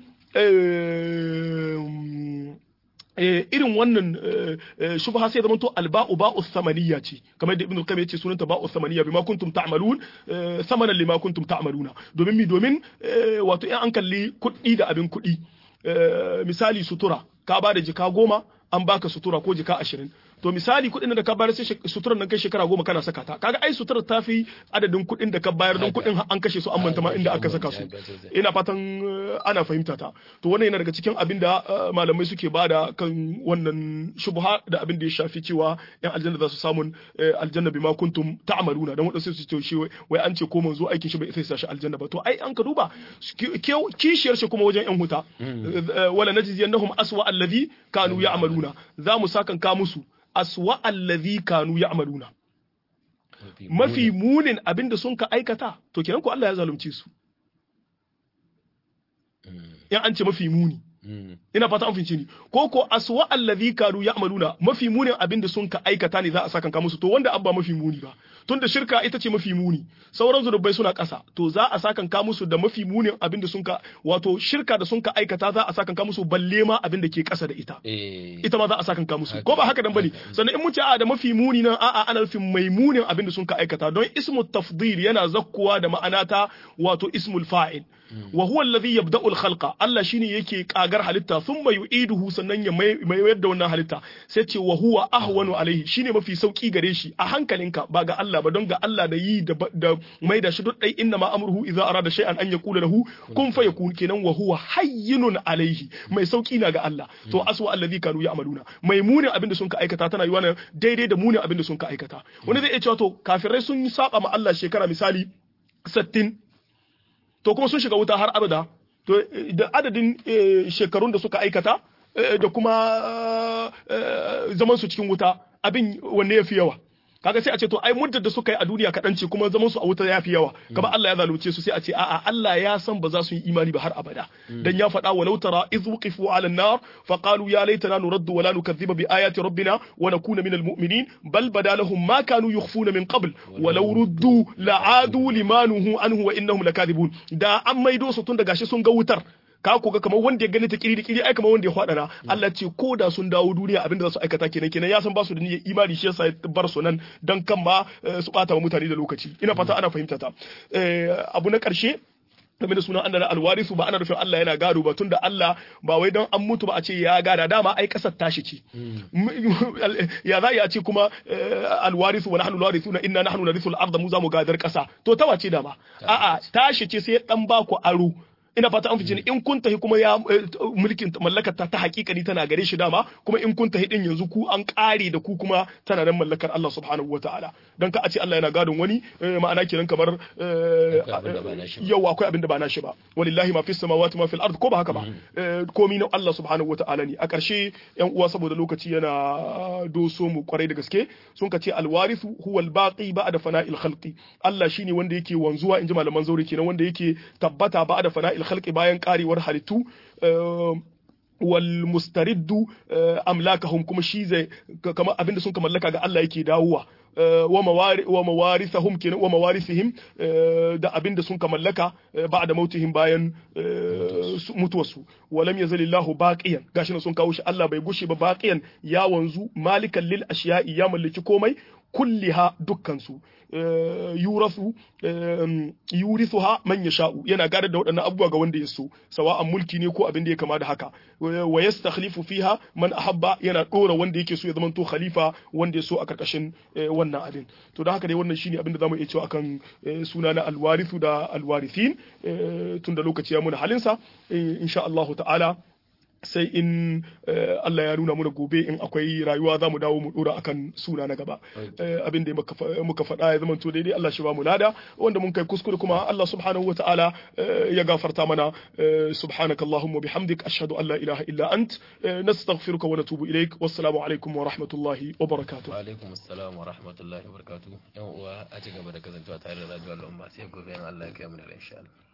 irin wannan shubha sai zama to alba'u ba'u samaniya ce kamar da ibnu qayyim yace sunanta ba'u samaniya bima kuntum ta'malun samanan lima kuntum ta'maluna domin mi domin wato in an kalli kuɗi da abin kuɗi misali sutura ka ba da jika goma an baka sutura ko jika ashirin to misali kuɗin da ka bayar sai suturar nan kai shekara goma kana saka ta kaga ai suturar ta fi adadin kuɗin da ka bayar don kuɗin an kashe su an manta ma inda aka saka su ina fatan ana fahimta ta to wannan yana daga cikin abin da malamai suke bada kan wannan shubha da abin da ya shafi cewa yan aljanna za su samun aljanna bima kuntum ta'maluna dan wadansu su ce shi wai an ce ko manzo aikin shi bai sai shi aljanna ba to ai an ka duba kishiyar shi kuma wajen yan huta wala najziyannahum aswa alladhi kanu ya'maluna za mu sakan ka musu aswa allazi kanu ya'maluna mafi munin abinda sun ka aikata to kenan ko Allah ya zalunce su in an ce mafi muni ina fata an fince ni ko ko aswa allazi kanu ya'maluna mafi munin abinda sun ka aikata ne za a saka ka musu to wanda abba mafi muni ba tunda shirka ita ce mafi muni sauran zunubai suna ƙasa to za a sakan ka musu da mafi munin abinda sun ka wato shirka da sun ka aikata za a sakan ka musu balle ma abinda ke ƙasa da ita ita ma za a sakan ka musu ko ba haka dan bane sannan in mun ce a da mafi muni nan a'a ana nufin mai munin abinda sun ka aikata don ismu tafdil yana zakkuwa da ma'ana ta wato ismul fa'il wa huwa alladhi yabda'u al-khalqa Allah shine yake kagar halitta thumma yu'iduhu sannan ya mai da wannan halitta sai ce wa huwa ahwanu alaihi shine mafi sauki gare shi a hankalinka ba ga Allah ba don ga Allah da yi da mai da shi duk dai inna ma amruhu idza arada shay'an an yaqula lahu kun fayakun kenan wa huwa hayyinun alaihi mai sauki na ga Allah to aswa alladhi kanu ya'maluna mai munin abinda sun ka aikata tana yiwa daidai da munin abinda sun ka aikata wani zai iya cewa to kafirai sun saba ma Allah shekara misali 60 to kuma sun shiga wuta har abada to da adadin shekarun da suka aikata da kuma zaman su cikin wuta abin wanne ya fi yawa kaga sai a ce to ai muddar da suka yi a duniya kaɗan ce kuma zaman su a wuta ya fi yawa kama Allah ya zalunce su sai a ce a'a Allah ya san ba za su yi imani ba har abada dan ya faɗa walau tara idh wuqifu ala an-nar fa qalu ya laitana nuraddu wa la nukadhiba bi ayati rabbina wa nakuna minal mu'minin bal bada lahum ma kanu yukhfuna min qabl walau ruddu la'adu limanuhu anhu wa innahum lakadibun da an maido su tun da gashi sun ga wutar ka ko ga kamar wanda ya gani ta kiri da kiri ai kamar wanda ya fadana Allah ce ko da sun dawo duniya abinda za su aikata kenan kenan ya san ba su da niyyar imani shi yasa ya bar su nan dan kan ma su bata wa mutane da lokaci ina fata ana fahimta ta abu na karshe game da sunan Allah alwarisu ba ana nufin Allah yana gado ba tunda Allah ba wai don an mutu ba a ce ya gada dama ai kasar tashi ce ya za a ce kuma alwarisu wa nahnu alwarithuna inna nahnu narithu al-ardh mu za mu gadar kasa to ta wace dama a'a tashi ce sai dan ba ku aro ina fata an fice ni in kun tahi kuma ya mulkin mallakar ta ta hakikani tana gare shi dama kuma in kun tahi din yanzu ku an kare da ku kuma tana nan mallakar Allah subhanahu wataala dan ka a ce Allah yana gadon wani ma'ana kenan kamar yau akwai abin da ba nashi ba walillahi ma fis samawati ma fil ard ko ba haka ba komi na Allah subhanahu wataala ne a ƙarshe yan uwa saboda lokaci yana doso mu kwarai da gaske sun ka ce alwarithu huwa albaqi ba'da fana'il khalqi Allah shine wanda yake wanzuwa inji malaman zaure kenan wanda yake tabbata ba'da fana'il khalqi bayan karewar halittu wal mustariddu amlakahum kuma shi zai kamar abinda sun ka mallaka ga Allah yake dawowa wa mawarithahum kenan wa mawarithihim da abinda sun ka mallaka ba'da mautihim bayan mutuwarsu walam yazalillahu baqiyan gashi sun kawo shi Allah bai gushe ba baqiyan ya wanzu malikan lil ashiya'i ya mallaki komai kulliha dukkansu yurasu yurithuha man yasha'u yana gadar da waɗannan abubuwa ga wanda ya so sawa'an mulki ne ko abin da ya kama da haka wa yastakhlifu fiha man ahabba yana dora wanda yake so ya zama to khalifa wanda ya so a karkashin wannan abin to da haka dai wannan shine abin da zamu iya cewa akan suna na alwarithu da alwarithin tunda lokaci ya muna halinsa insha Allah ta'ala sai in Allah ya nuna muna gobe in akwai rayuwa za mu dawo mu dora akan suna na gaba abin da muka faɗa ya zama to daidai Allah shi ba mu lada wanda mun kai kuskure kuma Allah subhanahu wa ta'ala ya gafarta mana subhanaka allahumma bihamdik ashhadu an la ilaha illa ant nastaghfiruka wa natubu ilaik wassalamu alaikum wa rahmatullahi wa barakatuh wa alaikum assalam wa rahmatullahi wa barakatuh yan uwa a ci gaba da kasancewa tare da radio al'umma sai gobe in Allah ya kai mu da insha Allah